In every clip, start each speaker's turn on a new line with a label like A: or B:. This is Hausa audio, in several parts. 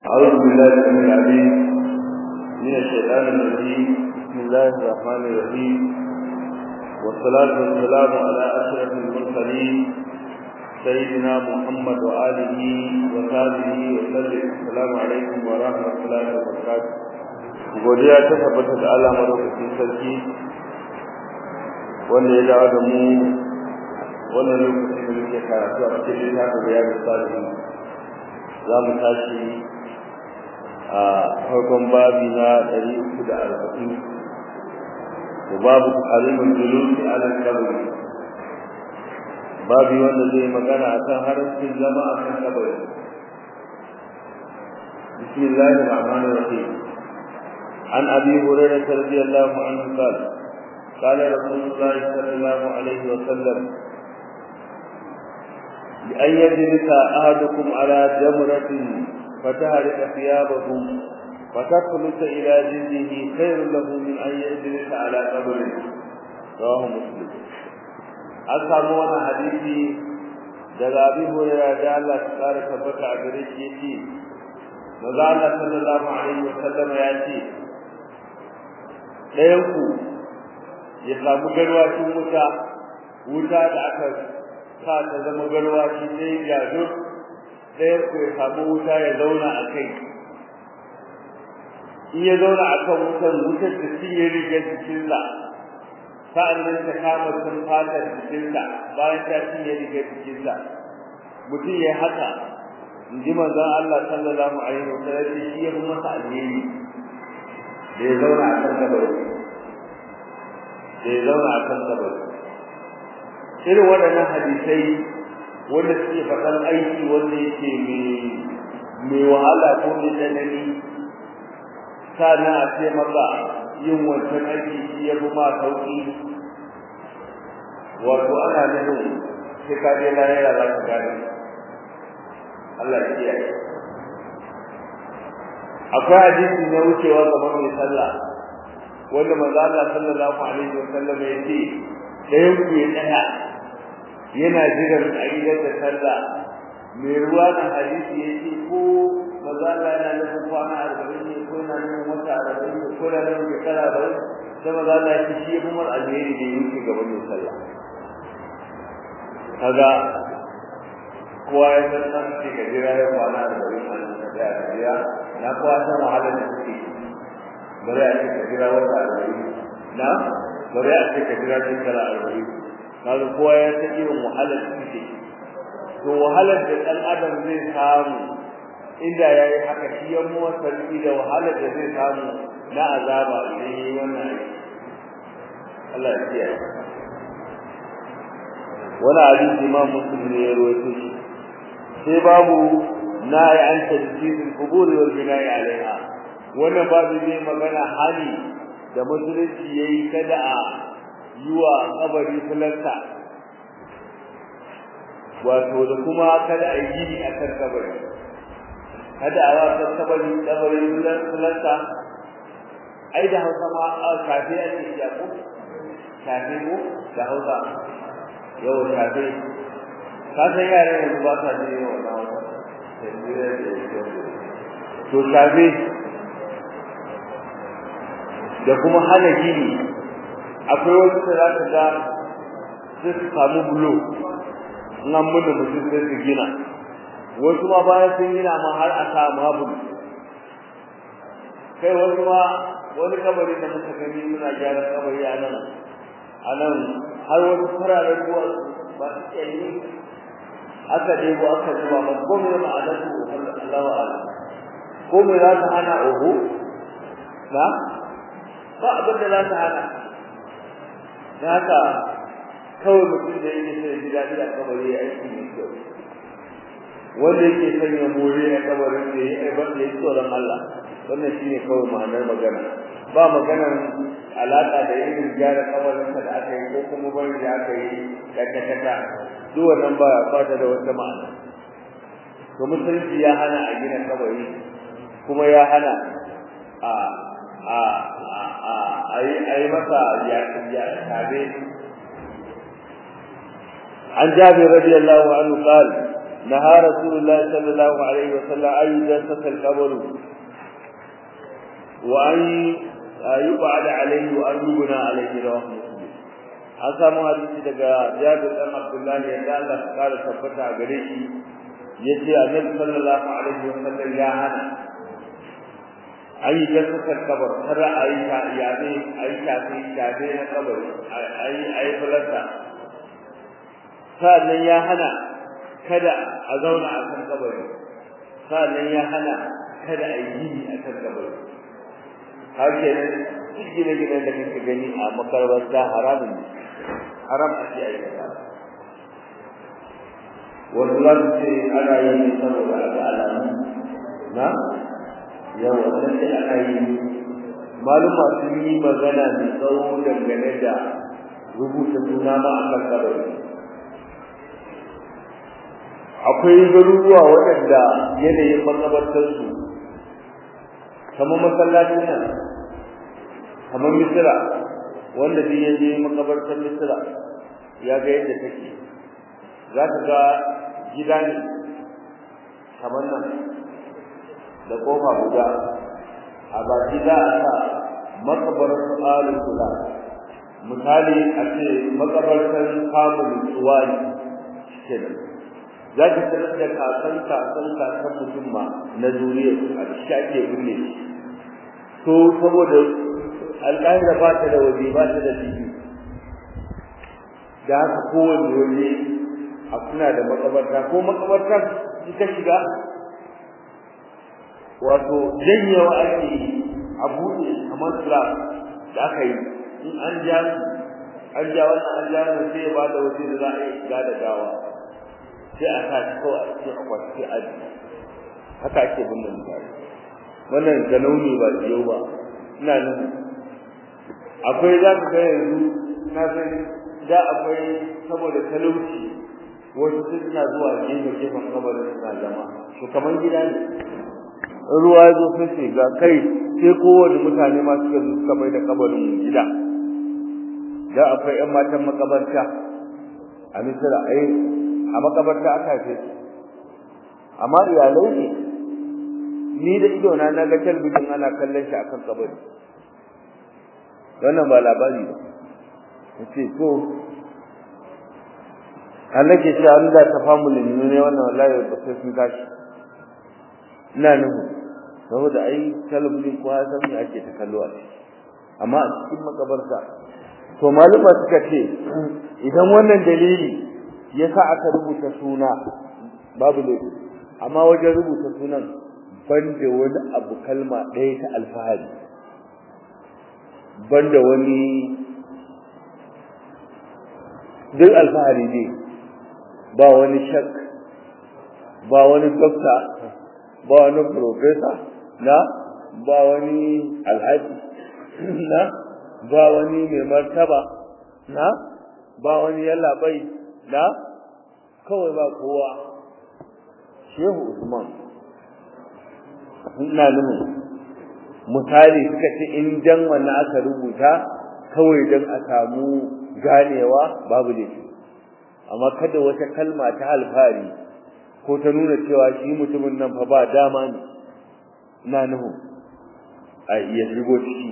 A: أعوذ بالله السميع العليم من الشيطان الرجيم بسم الله الرحمن الرحيم والصلاة والسلام على أشرف المرسلين سيدنا محمد وآله وصحبه وسلم السلام عليكم ورحمة الله وبركاته godiya ta tabbata da Allah madaukakin sarki wanda ya dawo da mu wannan lokacin da muke karatu a cikin littafin riyadu salihin za mu tashi a farkon babi na ɗari uku da arba'in da babu harimin julusi ala kabari babi wanda zai magana a kan haramcin zama a kan kabari bismillahir rahmanir rahim an abi hurairah radiyallahu anhu qala قال رسول الله صلى الله عليه وسلم بأن يجلس أحدكم على جمرة فتهرق ثيابهم فتخلص إلى جلده خير له من أن يجلس على قبر رواه مسلم an samu wani hadisi daga abin hurera da Allah ta kara tabbata a gare shi yace maza Allah sallallahu alaihi wa sallama ya ce ɗayan ku ya samu garwashin wuta wuta da aka sa ta zama garwashi sai ya zo ɗayan ku ya samu wuta ya zauna a kai in ya zauna a kan wutar wutar da shi ya riga jikinsa sa'an nan ta kama sun fatar jikinsa bayan ta shi ya riga jikinsa mutum ya haka in ji manzon Allah sallallahu alaihi wa sallam shi ya fi masa alheri da ya zauna a kan kabari da ya zauna a kan kabari irin waɗannan hadisai wanda suke faɗan aiki wanda yake mai wahala ko mai tsanani sana a ce maka yin wancan aiki shi ya fi ma sauƙi wato ana nufin sai ka je lahira za ka gane Allah ya kiyaye akwai hadisi na wucewa gaban mai sallah wanda manzo Allah sallallahu alaihi wa sallam ya ce ɗayan ku ya tsaya yana jiran a gidan da sallah mai ruwa na hadisi ya ce ko maza Allah yana nufin kwana arba'in ne ko yana nufin wata arba'in ne ko yana nufin shekara arba'in sai maza Allah ya ce shi ya fi mar alheri da ya wuce gaban mai sallah kaga kowa ya san san ce ka jira ya kwana arba'in a nan ka tsaya ka jira na kowa san wahalar da suke bari a ce ka jira wata arba'in na bari a ce ka jira shekara arba'in kaga kowa ya san irin wahalar da suke to wahalar da dan adam zai samu inda yayi haka shi ya mu sarki da wahalar da zai samu na azaba idan yayi wannan aiki Allah ya kiyaye wala hadisi imam muslim ne ya rawaito shi sai babu na'i an tajdid al-qubur wal bina'i alaiha wannan babu ne magana hali da musulunci yayi kada a yiwa kabari fulanta wato da kuma kada a yi gini a kan kabari kada a wasa kabari kabari fulanta ai da hausa ma a kafe ake iya ko kafe ko da hausa yau kafe ka san yara yanzu ba sa jin yawan na hausa to kafe da kuma hana gini akwai wasu da za ka ga sai su samu bulo in an mutu mutum sai su gina wasu ma bayan sun gina ma har a sa mabul kai wasu ma wani kabari da muka gani muna gyara kabari a nan a nan har wasu fararen ruwa ba su tsaye aka ɗebo aka zuba ba ko me ma'anar su Allah wa Allah ko me za ta hana oho na ba abin da za ta hana da haka kawai mutum da yake sai ji daɗi a kabari ya aiki mai kyau wanda yake son ya more a kabarin da ya yi ban da ya tsoron Allah wannan shine kawai ma'anar magana ba maganar alaƙa da yin gyara kabarinsa da aka yi ko kuma bari da aka yi kaka duk wannan ba ba ta da wata ma'ana to musulunci ya hana a gina kabari kuma ya hana a a a a yi masa ya ya tabe عن جابر رضي الله عنه قال نهى رسول الله صلى الله عليه وسلم أن يجسس القبر وأن يقعد عليه وأن يبنى عليه رواه مسلم an samu hadisi daga Jabir dan Abdullah ya da Allah ya kara tabbata a gare shi yace Annabi sallallahu alaihi wasallam ya hana ayi gaskata kabar kada ayi ta yabe ayi tafi tafi na kabar ayi ayi falata sannan ya hana kada a zauna a kan kabari sannan ya hana kada a yi gini a kan kabari har kenan duk gine-ginen da kake gani a makarbarta haramun ne haram a ce a yi kaza wasu za su ce ana yi ne saboda a ga alamu na yau wannan ce ana yi maluma sun yi magana mai tsawo dangane da rubuta suna ma a kan kabari akwai garuruwa waɗanda yanayin makabartarsu kamar masallacin nan kamar misira wanda duk ya je makabartar misira ya ga yadda take za ka ga gida ne kamar nan da kofa guda a baki za a sa makabarar alin kula misali a ce makabartar kamun tsuwani kenan za ki sanar da kasan kasan kasan mutum ma na zuriya a shi ake binne to saboda alƙahira ba ta da waje ba ta da fili da haka kowane waje a kuna da makabarta ko makabartar in ka shiga wato janyewa ake a buɗe kamar slab da aka yi in an ja an ja wannan an ja wannan sai ya ba da waje da za a yi shiga da gawa sai a sa shi kawai a cikin akwati sai a ji haka ake binne mutane wannan da launi ba yau ba ina nan akwai za ka ga yanzu na san da akwai saboda talauci wasu suna zuwa gefe gefen kabarin suna zama to kamar gida ne ruwa ya zo sai ga kai sai kowane mutane ma suka zo suka bai da kabarin gida da akwai ƴan matan makabarta a misira ai a makabarta aka haife su amma iyalai ne ni da ido na na ga talbijin ana kallon shi akan kabari wannan ba labari ba yace to Allah ke cewa an da ta family ne wannan wallahi ba sai sun tashi ina nuhu saboda ai talabijin ko ya san me ake ta kallo a amma a cikin makabarta to malama suka ce idan wannan dalili yasa aka rubuta suna babu laifi amma wajen rubuta sunan banda wani abu kalma ɗaya ta alfahari banda wani duk alfahari ne ba wani shak ba wani dokta ba wani profesa na ba wani alhaji na ba wani mai martaba na ba wani yallaɓai na kawai ba kowa shehu usman ina nufin misali suka ce in dan wannan aka rubuta kawai dan a samu ganewa babu laifi amma kada wata kalma ta alfari ko ta nuna cewa shi mutumin nan fa ba dama ne ina nufin a iya shigo ciki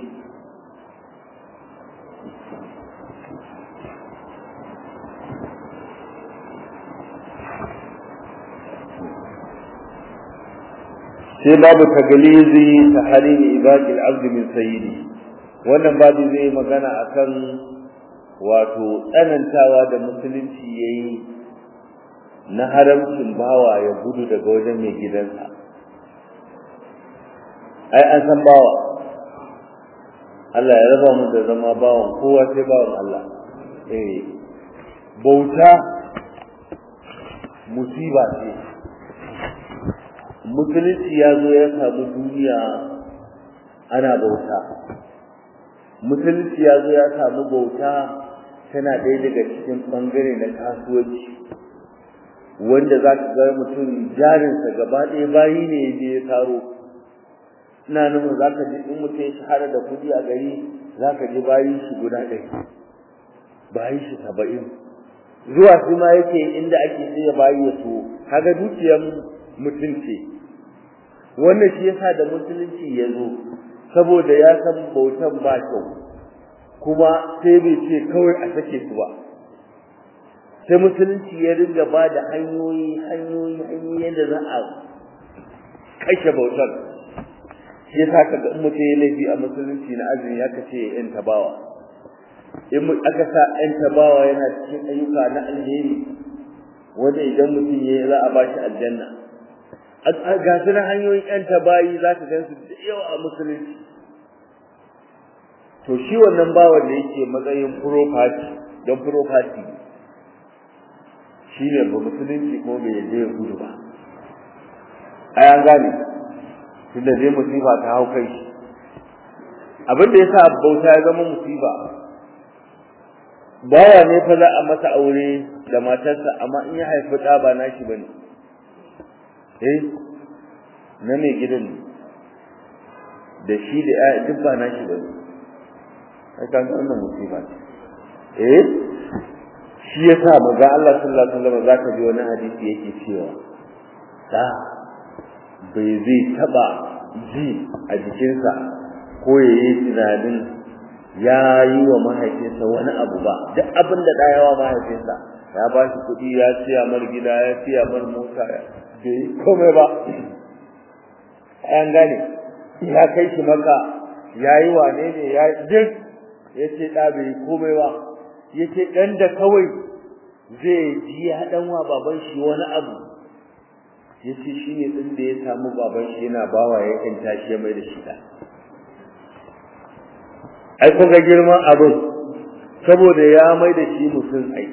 A: sai babu tagalizi ta halin ibadi al-abd min sayyidi wannan babu zai magana akan wato tsanantawa da musulunci yayi na haramcin bawa ya gudu daga wajen mai gidansa ai an san bawa Allah ya raba mu da zama bawan kowa sai bawan Allah eh bauta musiba ce musulunci ya zo ya samu duniya ana bauta musulunci ya zo ya samu bauta tana ɗaya daga cikin ɓangare na kasuwanci wanda za ka ga mutum jarinsa gaba ɗaya bayi ne ya je ya taro ina nufin za ka ji in mutum ya shahara da kuɗi a gari za ka ji bayi shi guda ɗaya bayi shi saba'in zuwa shi ma yake inda ake sai ya bayi ya so kaga dukiyar mutunci wannan shi yasa da musulunci ya zo saboda ya san bautan ba kyau kuma sai bai ce kawai a sake su ba sai musulunci ya ringa ba da hanyoyi hanyoyi hanyoyi yadda za a kashe bautar shi yasa kaga in mutum ya laifi a musulunci na azumi aka ce yan tabawa in aka sa yan tabawa yana cikin ayyuka na alheri wanda idan mutum ya za a bashi aljanna ga su na hanyoyin yan tabayi za ka gan su da yawa a musulunci to shi wannan bawan da yake matsayin property don property shi ne ba musulunci ko bai yaje ya gudu ba ai an gane tunda dai musiba ta hau kai shi abin da yasa bauta ya zama musiba bawa ne fa za a masa aure da matarsa amma in ya haifi ɗa ba nashi ba ne eh na mai gidan da shi da ya duk ba nashi ba ne ai kan wannan musiba ce eh shi yasa manzo Allah sallallahu alaihi wasallam zaka ji wani hadisi yake cewa da bai zai taba ji a jikinsa ko yayi tunanin ya yi wa mahaifinsa wani abu ba duk abin da ɗaya wa mahaifinsa ya ba shi kuɗi ya siya mar gida ya siya mar mota ya bai komai ba an gane ya kai shi maka ya yi wane ne ya duk ya ce ɗa bai komai ba ya ce ɗan da kawai zai ji ya ɗan wa baban shi wani abu ya ce shi ne ɗin da ya samu baban shi yana bawa ya kanta shi ya mai da shi ɗa ai kun ga girman abin saboda ya mai da shi mutum ai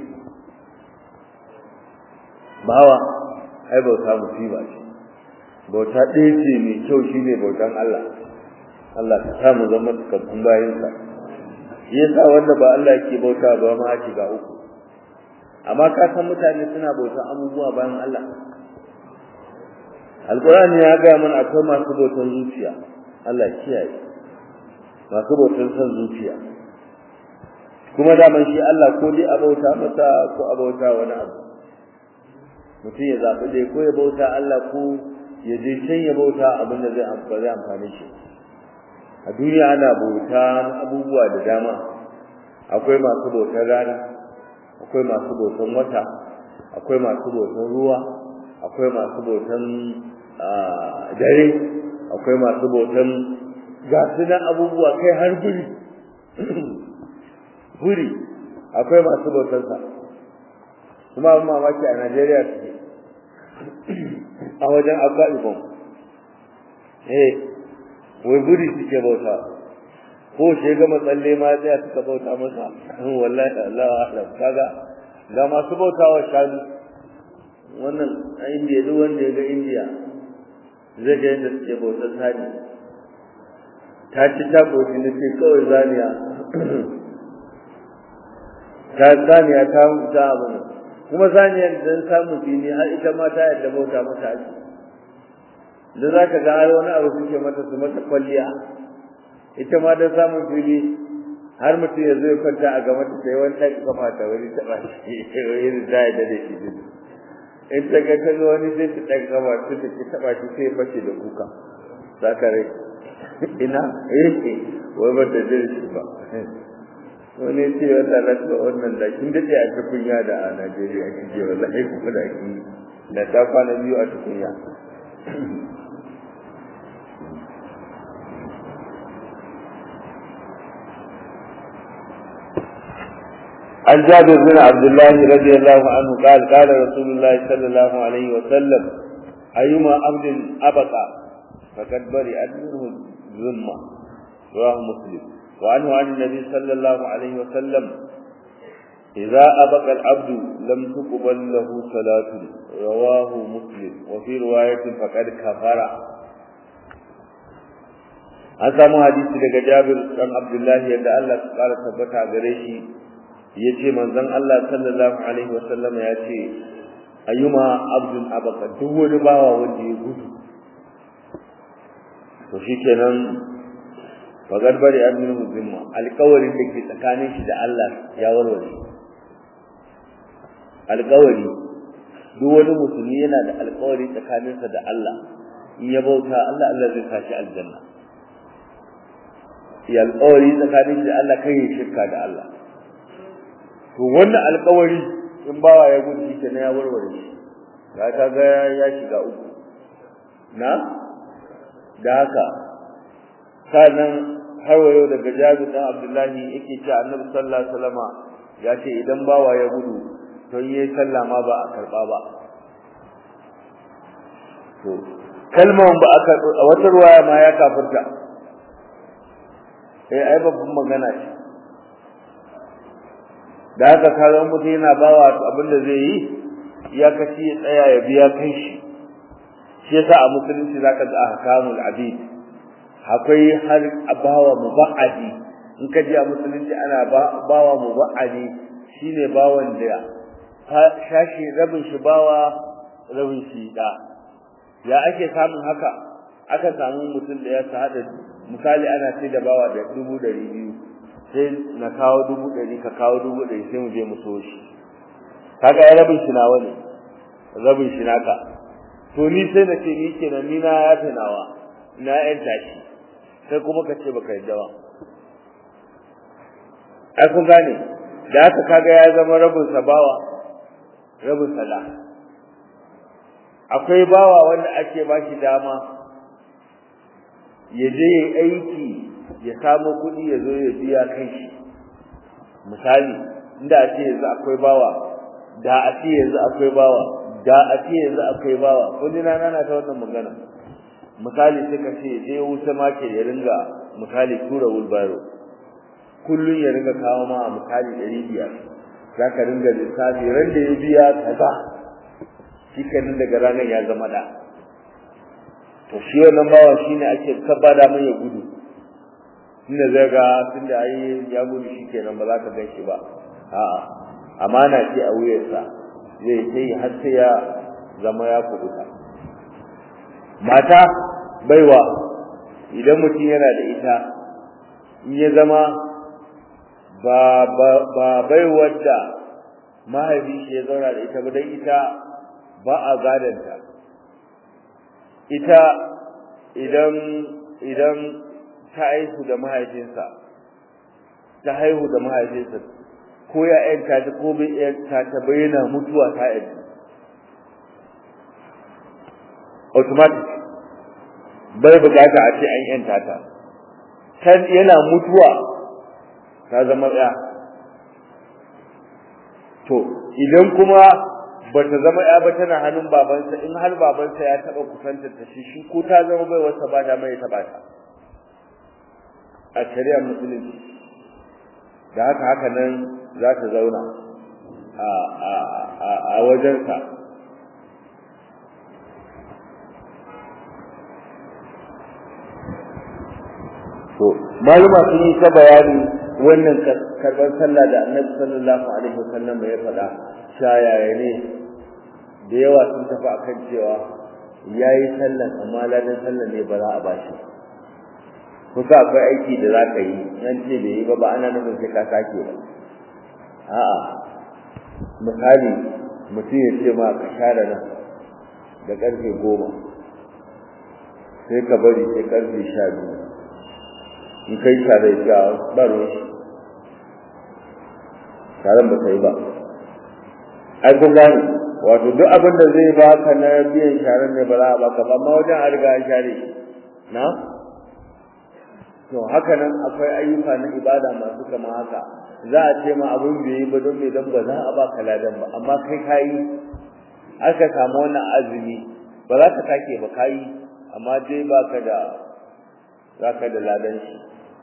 A: bawa ai bauta musiba ce bauta ɗaya ce mai kyau shine bautan Allah Allah ka sa mu zama cikakkun bayansa shi yasa wanda ba Allah yake bauta ba ma a shiga uku amma ka san mutane suna bautan abubuwa bayan Allah Alƙur'ani ya gaya mana akwai masu bautan zuciya Allah kiyaye masu bautan son zuciya kuma daman shi Allah ko dai a bauta masa ko a bauta wani abu mutum ya zaɓi dai ko ya bauta Allah ko ya je can ya bauta abin da zai amfani amfani shi a duniya ana bauta abubuwa da dama akwai masu bautan rana akwai masu bautan wata akwai masu bautan ruwa akwai masu bautan dare akwai masu bautan ga su nan abubuwa kai har guri guri akwai masu bautansa kuma abin mamaki a najeriya suke a wajen abba ibon eh wai guri suke bauta ko shi gama tsalle ma tsaya suka bauta masa wallahi Allah alam kaga ga masu bautawa shanu wannan a indiya duk wanda ya ga indiya zai ga yadda suke bautar sani ta ci ta koshi na ce kawai zaniya ta zaniya ta ta abu ne kuma zaniyar dan samu fili har ita ma ta yadda bauta mata ake da za ka ga har wani abu suke mata su mata kwalliya ita ma dan samun fili har mutum ya zo ya kwanta a gaba ta sai wani ɗan kafa ta wani taɓa shi wani za ya da shi din in ta ga ta ga wani sai ta ɗan kafa ta ta ki taɓa shi sai fashe da kuka za ka rai ina eh wai ba ta jin shi ba wani ce wata lasa wannan da kin daɗe a tukunya da a Najeriya kin je wallahi kuma da kin da ta kwana biyu a tukunya عن جابر بن عبد الله رضي الله عنه قال قال رسول الله صلى الله عليه وسلم أيما عبد أبقى فقد برئت منه الذمة رواه مسلم وعنه عن النبي صلى الله عليه وسلم إذا أبقى العبد لم تقبل له صلاة رواه مسلم وفي رواية فقد كفر an samu hadisi daga Jabir dan Abdullahi yadda Allah ya kara tabbata gare shi yace manzon Allah sallallahu alaihi wasallam ya ce ayyuma abdun abaka duk wani bawa wanda ya gudu to shikenan fagar bari aminu zimma alƙawarin da ke tsakanin shi da Allah ya warware alƙawari duk wani musulmi yana da alƙawari tsakaninsa da Allah in ya bauta Allah Allah zai kashi aljanna ya alƙawari tsakanin da Allah kai ya shirka da Allah to wannan alƙawari in bawa ya gudu shi ne ya warware shi ga ta ga ya shiga uku na da haka sannan har wayo daga Jabir dan Abdullahi yake cewa Annabi sallallahu alaihi wasallama ya ce idan bawa ya gudu to yayi sallah ma ba a karba ba to kalmar ba aka a wata ruwaya ma ya kafirta eh ai babban magana ce da haka kaga mutum yana bawa abin da zai yi ya kashi ya tsaya ya biya kai shi shi yasa a musulunci zaka ga ahkamul abid akwai har bawa muba'adi in ka ji a musulunci ana bawa muba'adi shine bawan da shashi rabin shi bawa rabin shi da ya ake samun haka aka samu mutum da ya hada misali ana sai da bawa da dubu ɗari biyu sai na kawo dubu ɗari ka kawo dubu ɗari sai mu je mu so shi kaga ya rabin shi nawa ne rabin shi naka to ni sai na ce ni kenan ni na yafe nawa na yan tashi sai kuma ka ce baka yadda ba ai kun gane da haka kaga ya zama rabin sa bawa rabin sala akwai bawa wanda ake ba shi dama ya je aiki ya samu kuɗi ya zo ya biya kai shi misali inda a ce yanzu akwai bawa da a ce yanzu akwai bawa da a ce yanzu akwai bawa wani rana na ta wannan magana misali sai ka ce je wuce ma ke ya ringa misali tura wulbaro kullun ya ringa kawo ma misali ɗari biyar za ka ringa lissafi ran da ya biya kaza shi kenan daga ranar ya zama da to shi wannan bawa shine ake kabada mai ya gudu inda zai ga tunda ai ya gudu shi kenan ba za ka gan shi ba a'a amana ce a wuyarsa zai sai har sai ya zama ya kuduta mata baiwa idan mutum yana da ita in ya zama ba ba ba baiwar da mahaifi shi ya zauna da ita ba dan ita ba a gadanta ita idan idan ta haihu da mahaifinsa ta haihu da mahaifinsa ko ya yanta ta ko bai yanta ta bayyana mutuwa ta yanta automatic bai bukata a ce an yanta ta kan yana mutuwa ta zama ya to idan kuma bata zama ya ba tana hannun babansa in har babansa ya taba kusantar ta shi shi ko ta zama bai wasa ba da mai taba ta a shari'ar musulunci da haka haka nan za ta zauna a a a a wajensa to maluma sun yi ta bayani wannan karban sallah da annabi sallallahu alaihi wasallam ya faɗa shayaya ne da yawa sun tafi akan cewa yayi sallan amma ladan sallan ne ba za a bashi kusa akwai aiki da za ka yi nan ce bai yi ba ba ana nufin sai ka sake ba a'a misali mutum ya ce ma ka share nan da karfe goma sai ka bari sai karfe sha biyu in kai tare da ba ruwan shi taron ba kai ba ai kun gane wato duk abin da zai ba ka na biyan sharan ne ba za a baka ba amma wajen a riga an share na to haka nan akwai ayyuka na ibada masu kama haka za a ce ma abin bai yi ba don me don ba za a baka ladan ba amma kai kayi aka samu wannan azumi ba za ka sake ba kayi amma dai baka da zaka da ladan shi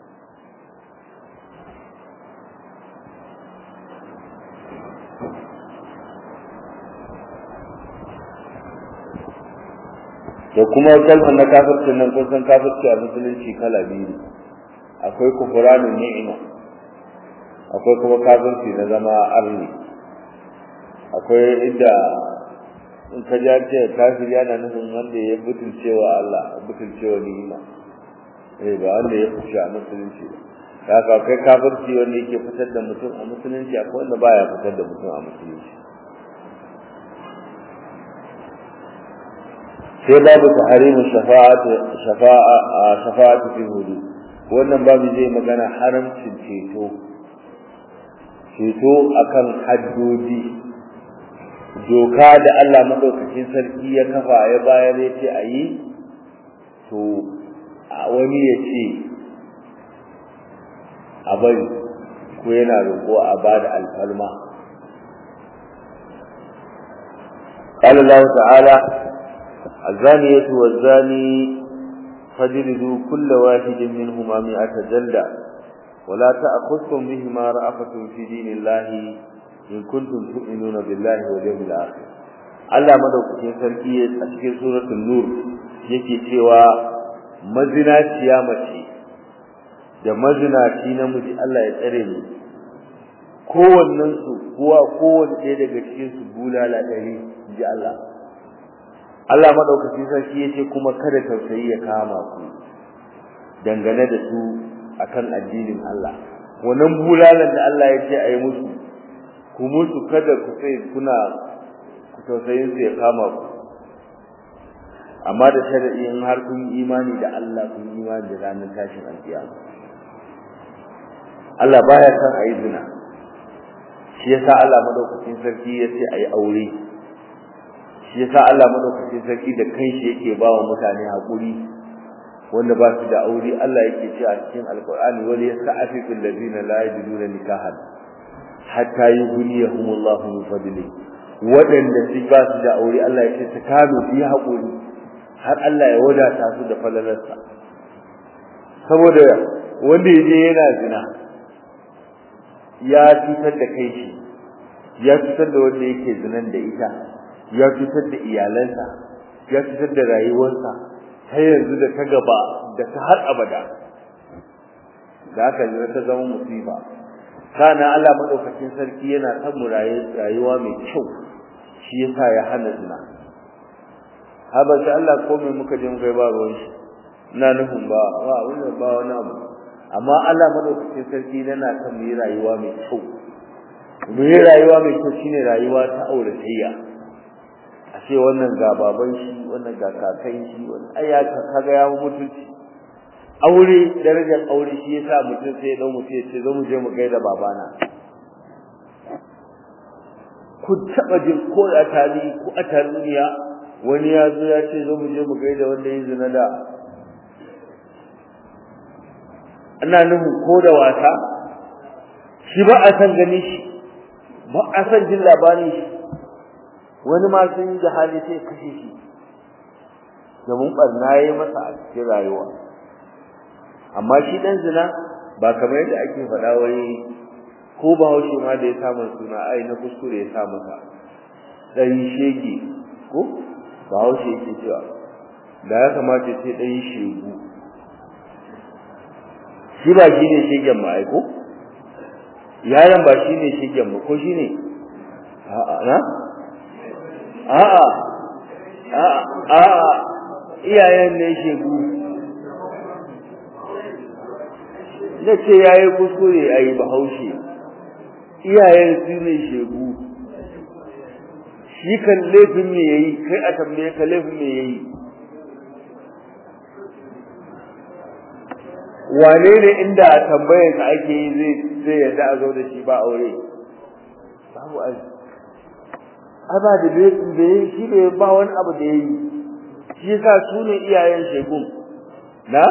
A: da kuma kalmar na kafircin nan kun san kafirci a musulunci kala biyu akwai kufuranin ni'ima akwai kuma kafirci na zama arni akwai inda in ka ja ce kafir yana nufin wanda ya butulcewa Allah butulcewa ni'ima eh ba wanda ya fushi a musulunci ba haka akwai kafirci wanda yake fitar da mutum a musulunci akwai wanda baya fitar da mutum a musulunci sai babu tahrimu shafa'atu shafa'a shafa'atu fi hudud wannan babu zai magana haramcin ceto ceto akan haddodi doka da Allah madaukakin sarki ya kafa ya bayar ya ce a yi to wani ya ce a bari ko yana roƙo a ba da alfalma قال الله تعالى الزانية والزاني فجلدوا كل واحد منهما مئة جلدة ولا تأخذكم بهما رأفة في دين الله إن كنتم تؤمنون بالله واليوم الآخر Allah madaukakin sarki a cikin suratul nur yake cewa mazinaciya mace da mazinaci namiji Allah ya tsare mu kowannen su kuwa kowanne ɗaya daga cikin su bulala ɗari ji Allah Allah madaukakin sarki yace kuma kada tausayi ya kama ku dangane da su akan addinin Allah wannan bulalan da Allah ya ce ayi musu ku musu kada ku sai kuna ku tausayin su ya kama ku amma da sharadi in har kun imani da Allah kun imani da ranar tashin alkiyama Allah baya san ayi zina shi yasa Allah madaukakin sarki ya ce ayi aure shi yasa Allah madaukakin sarki da kanshi yake ba wa mutane hakuri wanda ba su da aure Allah yake ce a cikin alqur'ani wal yasta'afifu allazina la yajiduna nikahan hatta yughniyahumullahu min fadli wadanda su ba su da aure Allah yake ta kame su yi hakuri har Allah ya wadata su da falalarsa saboda wanda yaje yana zina ya cutar da kai shi ya cutar da wanda yake zinan da ita ya cutar da iyalansa ya cutar da rayuwarsa har yanzu da ta gaba da ta har abada da haka ne ta zama musiba kana Allah madaukakin sarki yana son mu rayuwa mai kyau shi yasa ya hana zina haba sai Allah ko mai muka je muka ba ruwan shi ina nufin ba ba wannan ba wani abu amma Allah madaukakin sarki yana son mu yi rayuwa mai kyau mu yi rayuwa mai kyau shine rayuwa ta auratayya a ce wannan ga baban shi wannan ga kakan shi wannan ai ya kaga ya mutunci aure darajar aure shi yasa mutum sai ya dau mutum ya ce zo mu je mu gaida babana ku taba jin ko a tali ko a taliya wani ya zo ya ce zo mu je mu gaida wanda ya zina da ana nufin ko da wasa shi ba a san gani shi ba a san jin labarin shi wani ma sun yi da hali sai kashe shi domin barna yayi masa a cikin rayuwa amma shi dan zina ba kamar yadda ake faɗa wai ko ba haushe ma da ya samu suna ai na kuskure ya sa masa dan shege ko ba haushe yake cewa da ya kamata sai dan shegu shi ba shi ne shegen ma ai ko yaron ba shi ne shegen ba ko shi ne a'a na a'a a'a iyayen ne shegu na ce ya yi kuskure a yi bahaushe iyayen su ne shegu shi kan laifin me ya yi kai a tambaye ka laifin me ya yi wane ne inda a tambayar ka ake yi zai zai yadda a zo da shi ba aure babu aji aba da bai shi bai ba wani abu da yayi shi yasa su ne iyayen shegun na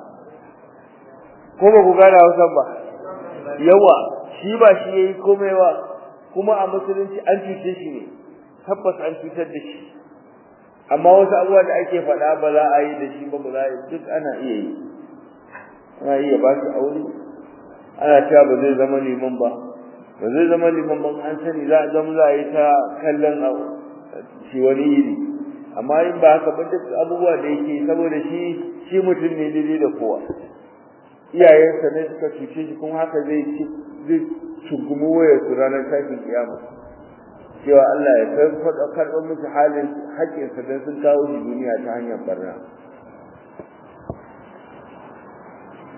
A: ko ba ku gane Hausa ba yawa shi ba shi yayi komai ba kuma a musulunci an cuce shi ne tabbas an cutar da shi amma wasu abubuwa da ake faɗa ba za a yi da shi ba ba za a yi duk ana iya yi ana iya ba shi aure ana cewa ba zai zama liman ba ba zai zama liman ban an sani za a zama za a yi ta kallon shi wani iri amma in ba haka ba duk abubuwa da yake saboda shi shi mutum ne daidai da kowa iyayensa ne suka cuce shi kuma haka zai ci zai shugumi wayar su ranar tashin kiyama cewa Allah ya karɓa karɓar musu halin haƙƙinsa don sun kawo shi duniya ta hanyar barna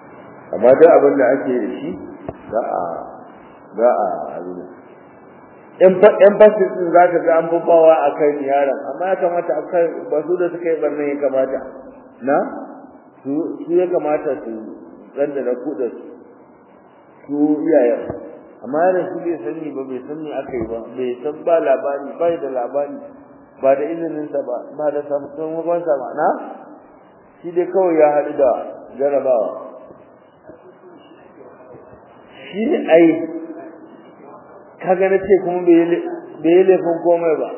A: amma duk abin da ake da shi za a za a abin yan basu din za ka ga an babawa a kai yaron amma ya kamata a kai ba su da suka yi barnan ya kamata na su ya kamata su randa da kuɗa su su iyayen amma yaron shi bai sani ba bai sani aka yi ba bai san ba labari bai da labari ba da izininsa ba ba da sakamakon ba na shi dai kawai ya haɗu da jarabawa shi ne ai kaga na ce kuma bai yi laifin komai ba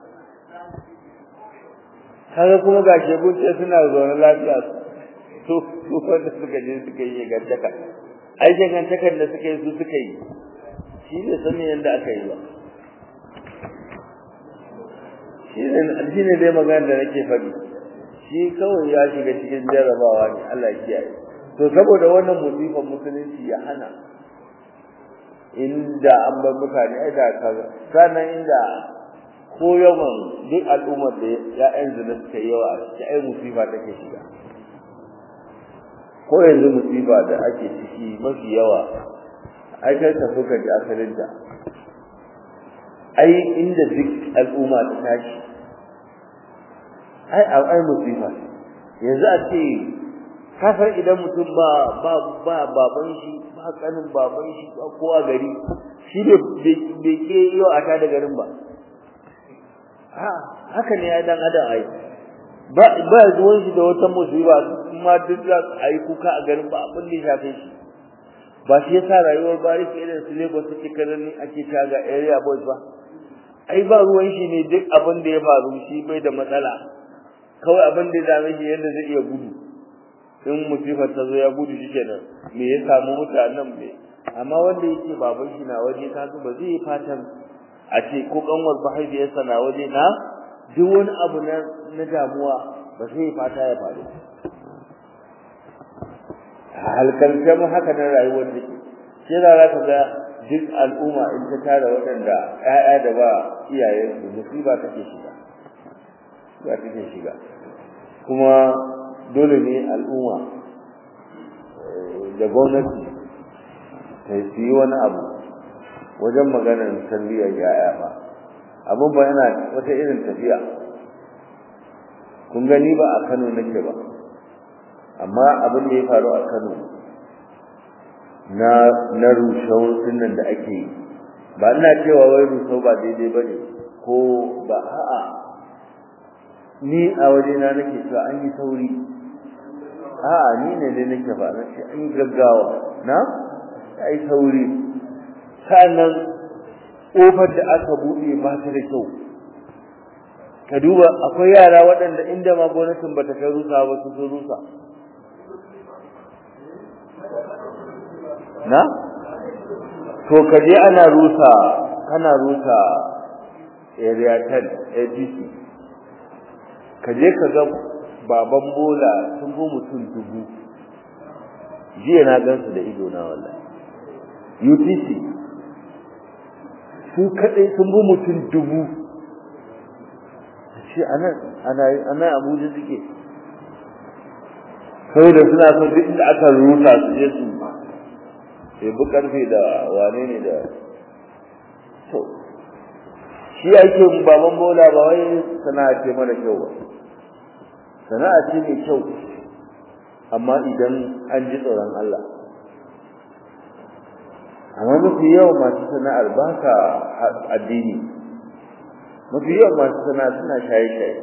A: kaga kuma ga shegun ce suna zaune lafiya su su wanda suka je suka yi gantaka ai gantakar da suka yi su suka yi shi ne sanin yadda aka yi ba shi ne dai magana da nake faɗi shi kawai ya shiga cikin jarabawa ne Allah ya kiyaye to saboda wannan musifan musulunci ya hana inda an bar mutane ai da kaza sannan inda ko yawan duk al'ummar da ya'yan zina suka yi yawa a ciki ai musifa take shiga ko yanzu musifa da ake ciki mafi yawa ai kai ka so ka ji asalinta ai inda duk al'umma ta tashi ai ai musifa yanzu a ce kafar idan mutum ba ba ba baban shi ba kanin baban shi ba kowa gari shi bai ke yau a ta da garin ba ha haka ne ai dan adam ai ba ba zuwan shi da wata musiba kuma duk za su ai kuka a garin ba abin da ya shafe shi ba shi yasa rayuwar bariki irin su Lagos suke kallon ake ta ga area boys ba ai ba ruwan shi ne duk abin da ya faru shi bai da matsala kawai abin da ya dame shi yadda zai iya gudu in musifar ta zo ya gudu shi kenan me ya samu mutanen me amma wanda yake baban shi na waje ka ba zai yi fatan a ce ko kanwar mahaifiyarsa na waje na duk wani abu na na damuwa ba zai yi fata ya faru halkarce mu haka na rayuwar da ke shi za ka ga duk al'umma in ta tara waɗanda ƴaƴa da ba iyayensu musiba take shiga ba take shiga kuma dole ne al'umma da gwamnati ta yi wani abu wajen maganar tarbiyyar yaya ba abin ba yana wata irin tafiya kun gani ba a kano nake ba amma abin da ya faru a kano na na rushau nan da ake yi ba ina cewa wai rushau ba daidai ba ne ko ba a'a ni a wajena nake cewa an yi sauri a'a ni ne dai nake ba na ce an yi gaggawa na ai sauri sannan kofar da aka buɗe ba ta da kyau ka duba akwai yara waɗanda inda ma gwamnatin bata kai rusa ba su sun rusa na to ka je ana rusa kana rusa area 10 ADC ka je ka ga baban bola sun go mutum dubu jiya na gansu da ido na wallahi UTC su kadai sun go mutum dubu shi anan ana ana Abuja suke sai da suna son duk inda aka rusa su je su bu karfe da wane ne da to shi ake baban bola ba wai sana'a ce mara kyau ba sana'a ce mai kyau amma idan an ji tsoron Allah amma mafi yawan masu sana'ar ba sa addini mafi yawan masu sana'a suna shaye-shaye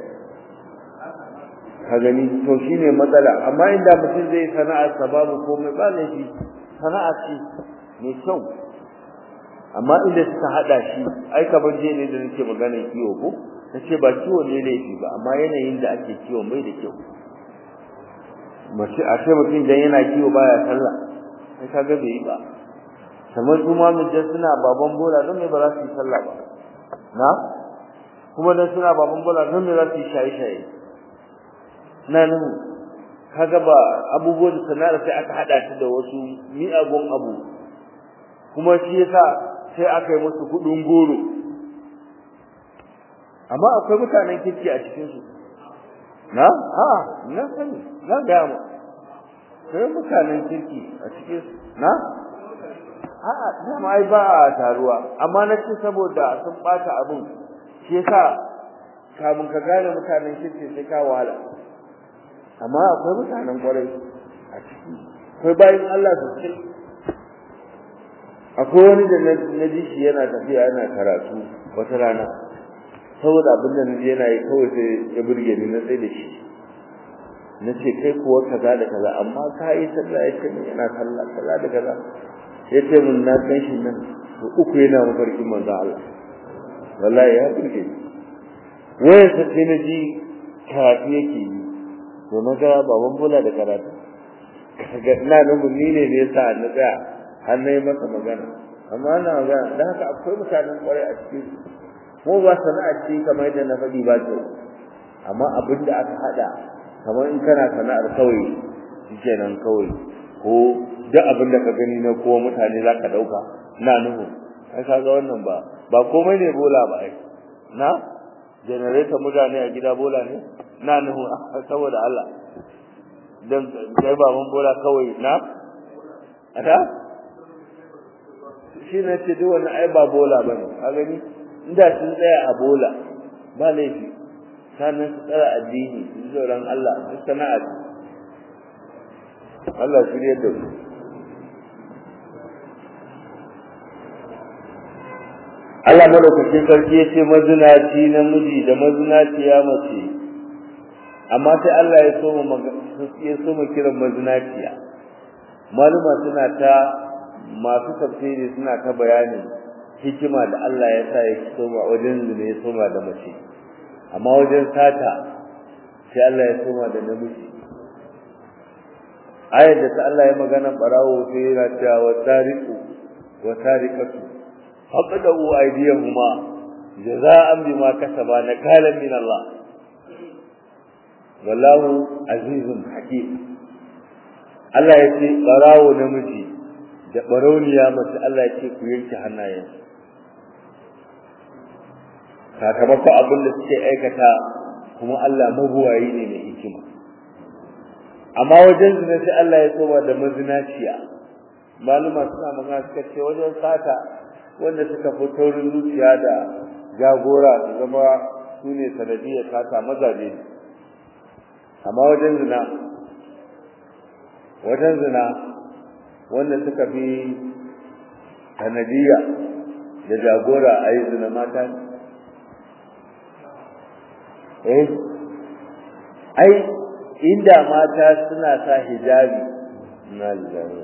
A: ka gani to shine matsala amma inda mutum zai sana'ar sa babu komai ba laifi sana'a ce mai kyau amma inda suka hada shi ai kamar je ne da nake magana kiwo ko nace ba kiwo ne laifi ba amma yanayin da ake kiwo mai da kyau mace a ce mutum dan yana kiwo baya sallah sai kaga bai yi ba kamar su ma mun suna baban bola don me ba za su yi sallah ba na kuma dan suna baban bola don me za su yi shaye shaye na nan kaga ba abubuwan sana'ar sai aka hada ta da wasu mi'agun abu kuma shi yasa sai aka yi musu kudin goro amma akwai mutanen kirki a cikin su na a na sani na ga mu sai mutanen kirki a cikin su na a'a dama ai ba a taruwa amma na ce saboda sun bata abin shi yasa kamun ka gane mutanen kirki sai ka wahala amma akwai mutanen kwarai a ciki akwai bayan Allah sosai akwai wani da na ji shi yana tafiya yana karatu wata rana saboda abin da naji yana yi kawai sai ya burge ni na tsaye da shi na ce kai kuwa kaza da kaza amma ka yi sallah ya ce min yana sallah kaza da kaza ya ce min na san shi nan to uku yana mafarkin manzo Allah wallahi ya burge ni wayar sa sai na ji karatu yake yi to na ga baban bola da karatu kaga ina nan ni ne ne yasa na tsaya har na yi masa magana amma ana magana da haka akwai mutanen kwarai a cikin mu ba sana'a ce kamar yadda na faɗi ba ce amma abin da aka haɗa kamar in kana sana'ar kawai kenan kawai ko duk abin da ka gani na kowa mutane za ka ɗauka na nuhu ai ka ga wannan ba ba komai ne bola ba ai na generator mutane a gida bola ne na nuhu saboda Allah dan kai baban bola kawai na ada shi ne ce duk wannan ai ba bola bane ka gani inda sun tsaya a bola ba laifi sannan su tsara addini su tsoron Allah su sana'a Allah shi ne da Allah madaukakin sarki ya ce mazinaci namiji da mazinaciya mace amma sai Allah ya so ya so mu kiran mazinaciya maluma suna ta masu tafsiri suna ta bayani hikima da Allah ya sa ya soma wajen zina ya soma da mace amma wajen sata sai Allah ya soma da namiji ayar da ta Allah ya magana barawo sai yana cewa wa tariqu wa tariqatu faqadu aydiyahuma jaza'an bima kasaba nakalan min Allah wallahu azizun hakim Allah ya ce barawo namiji da barauniya mace Allah ya ce ku yanke hannayen sakamakon abin da suke aikata kuma Allah mabuwayi ne mai hikima amma wajen zina sai Allah ya tsoma da mazinaciya maluma suna magana suka ce wajen sata wanda suka fi taurin zuciya da jagora su zama su ne sanadiyar sata mazaje amma wajen zina wajen zina wanda suka fi sanadiyya da jagora a yi zina mata ne eh ai inda mata suna sa hijabi na lillahi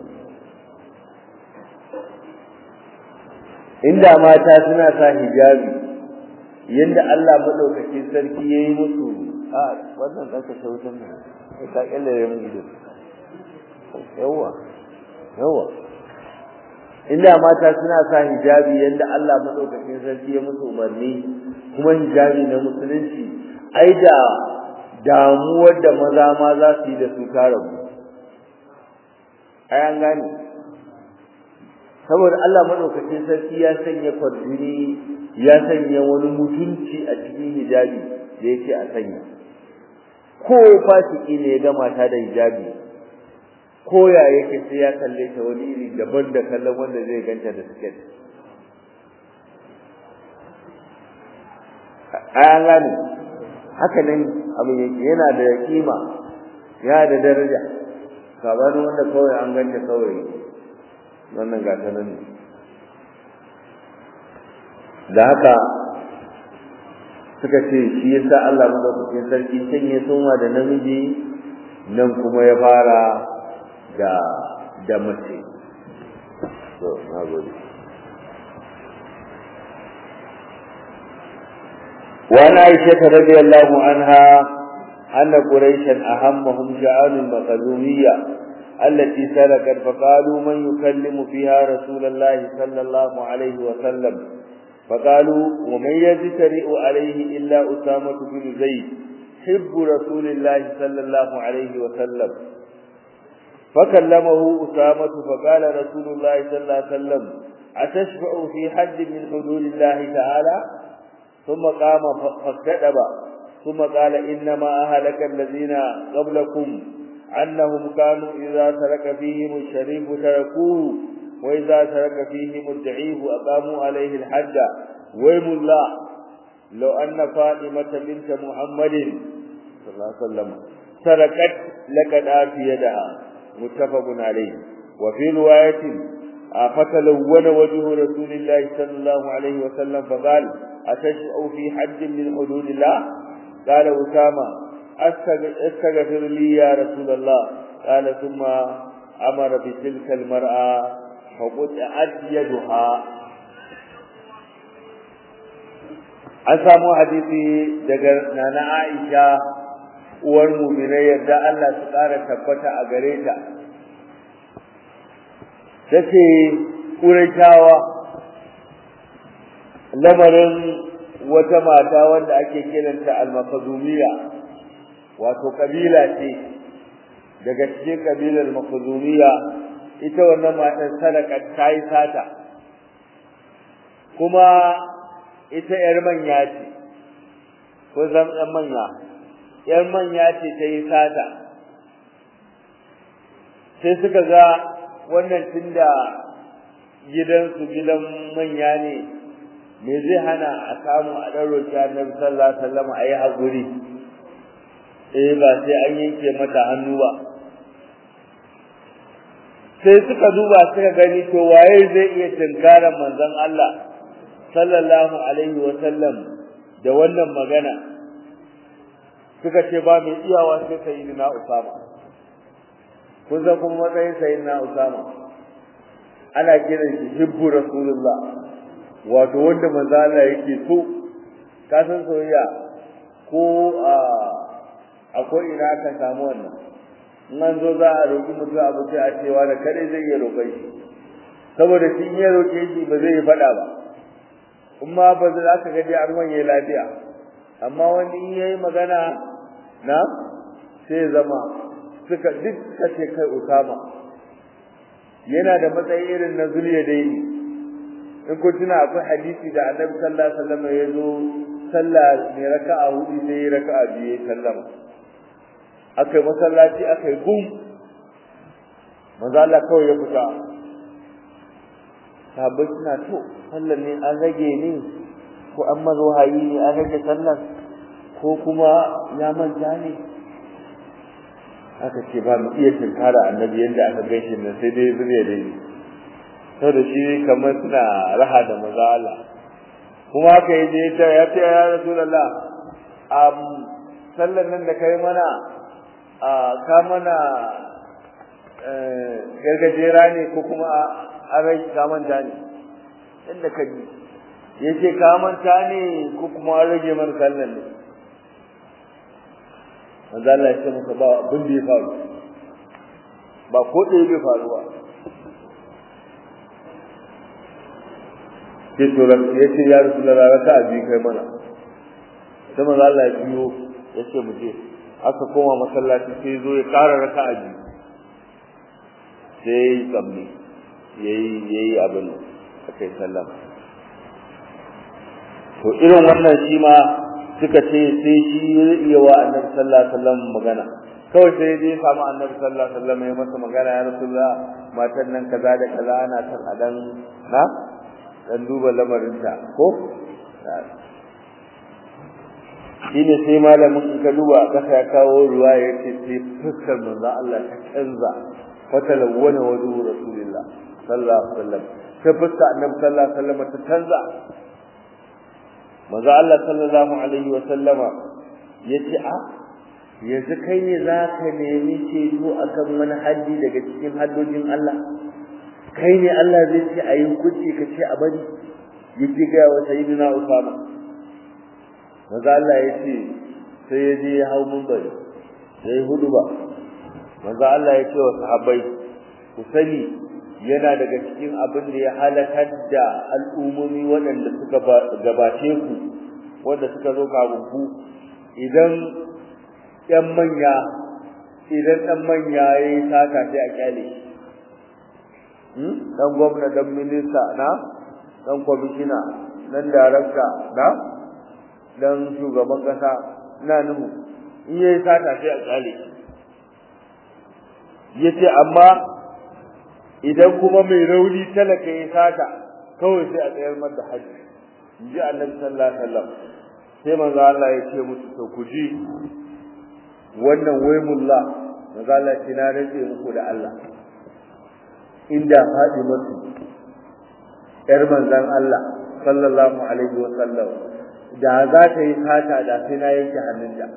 A: inda mata suna sa hijabi yanda Allah madaukakin sarki yayi musu a wannan zaka sautan nan ka kalle ya mu gido yawa yawa inda mata suna sa hijabi yanda Allah madaukakin sarki ya musu umarni kuma hijabi na musulunci ai da damuwar da maza ma za su yi da su ta rabu ai an gane saboda Allah madaukakin sarki ya sanya kwarjini ya sanya wani mutunci a cikin hijabi da yake a sanya ko fasiki ne ya ga mata da hijabi ko ya yake sai ya kalle ta wani iri daban da kallon wanda zai ganta da siket ai an gane haka nan abin yake yana da kima ya da daraja sabanin wanda kawai an ganta kawai wannan gata nan ne da haka suka ce shi yasa Allah madaukakin sarki can ya soma da namiji nan kuma ya fara da da mace to na gode وعن عائشة رضي الله عنها أن قريشا أهمهم شعان المخزومية التي سلكت فقالوا من يكلم فيها رسول الله صلى الله عليه وسلم فقالوا ومن يجترئ عليه إلا أسامة بن زيد حب رسول الله صلى الله عليه وسلم فكلمه أسامة فقال رسول الله صلى الله عليه وسلم أتشفع في حد من حدود الله تعالى ثم قام فاكتئب ثم قال إنما أهلك الذين قبلكم أنهم كانوا إذا ترك فيهم الشريف تركوه وإذا سرق فيهم الضعيف أقاموا عليه الحد ويم الله لو أن فاطمة بنت محمد صلى الله عليه وسلم سرقت لقد آتي يدها متفق عليه وفي رواية فتلون وجه رسول الله صلى الله عليه وسلم فقال أتشأ في حد من حدود الله قال أسامة استغفر لي يا رسول الله قال ثم أمر بتلك المرأة فقطعت يدها an samu hadisi daga nana Aisha uwar mu'minai yadda Allah su ƙara tabbata a gare ta tace Qurayshawa lamarin wata mata wanda ake kiranta al-Makhzumiyya wato kabila ce daga cikin kabilar Makhzumiyya ita wannan matar sadaka ta yi sata kuma ita ‘yar manya ce, ko zan ‘yan manya, ‘yar manya ce ta yi sata, sai suka ga wannan tun da gidansu gidan manya ne, me zai hana a samu a ɗan roƙi annabi sallallahu alaihi wasallam a yi haƙuri, eh ba sai an yanke mata hannu ba. Sai suka duba suka gani to waye zai iya tunkarar manzon Allah sallallahu alaihi wa sallam da wannan magana suka ce ba mai iyawa sai sayyidina Usama kun san kuma matsayin sayyidina Usama ana kiran shi hibbu rasulullah wato wanda manzo Allah yake so ka san soyayya ko a akwai ina ka samu wannan in an zo za a roƙi mutum abu sai a cewa da kare zai iya roƙon shi saboda shi in ya roƙe shi ba zai yi faɗa ba kuma ba za ka ga dai an wanye lafiya amma wani in yayi magana na sai zama suka duk suka ce kai Usama yana da matsayi irin na zuliya daini in kun tuna akwai hadisi da Annabi sallallahu alaihi wasallam ya zo sallah ne raka'a hudu sai ya raka'a biyu ya sallama akai masallaci akai gum manzo Allah kawai ya fita sahabbai suna to sallar ne an rage ne ko an mazo hayi ne an rage sallar ko kuma ya manta ne aka ce ba mu iya tinkara annabi yadda aka gaishe nan sai dai zuriya dai saboda shi kamar suna raha da maza Allah kuma haka yaje ta ya ce ya rasulullah um sallar nan da kai mana a ka mana gargajera ne ko kuma an rage ka manta ne inda ka ji yace ka manta ne ko kuma an rage mana sallar ne manzo Allah ya ce masa ba abin da ya faru ba ko da ya faru ba ke to ran ya ce ya rasulullah raka abi kai mana sai manzo Allah ya biyo ya ce mu je aka koma masallaci sai zo ya ƙara raka abi sai tsammi yayi yayi abin akai sallama to irin wannan shi ma suka ce sai shi zai iya wa annabi sallallahu alaihi wasallam magana kawai sai dai samu annabi sallallahu alaihi wasallam ya masa magana ya rasulullah matan nan kaza da kaza ana san a dan na dan duba lamarinta ko shine sai malamin in ka duba kasa ya kawo ruwa ya ce sai fuskar manzo Allah ta canza fatalawwana wajhu rasulillah sallallahu alaihi wasallam sai fuskar annabi sallallahu alaihi wasallam ta canza manzo Allah sallallahu alaihi wa sallama yace a yanzu kai ne zaka nemi ceto akan wani haddi daga cikin haddojin Allah kai ne Allah zai ce ayi hukunci ka ce a bari yace ga wa sayyidina Usama manzo Allah yace sai ya je ya hau munbari sai huduba manzo Allah yace wa sahabbai ku sani yana daga cikin abin da ya halakar da al'ummomi waɗanda suka gabace ku wanda suka zo kafin ku idan ɗan manya idan ɗan manya ya yi saka sai a kyale ɗan gwamna ɗan minista na ɗan kwamishina ɗan darakta na ɗan shugaban ƙasa na nuhu in ya yi saka sai a kyale ya ce amma idan kuma mai rauni talaka ya sata kawai sai a tsayar masa haji inji annabi sallallahu alaihi wasallam sai manzo Allah ya ce musu to ku ji wannan waymullah manzo Allah ya ce na rage muku da Allah inda Fatimatu yar manzon Allah sallallahu alaihi wasallam da za ta yi sata da sai na yanke hannunta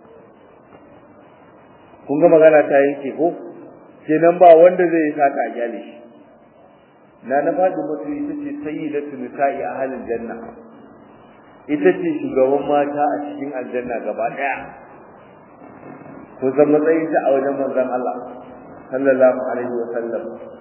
A: kun ga magana ta yanke ko kenan ba wanda zai yi sata a gyale shi na na fadi mutu ita ce sayyidatu nisa'i ahlil janna ita ce shugaban mata a cikin aljanna gaba daya ko san matsayin ta a wajen manzon Allah sallallahu alaihi wa sallam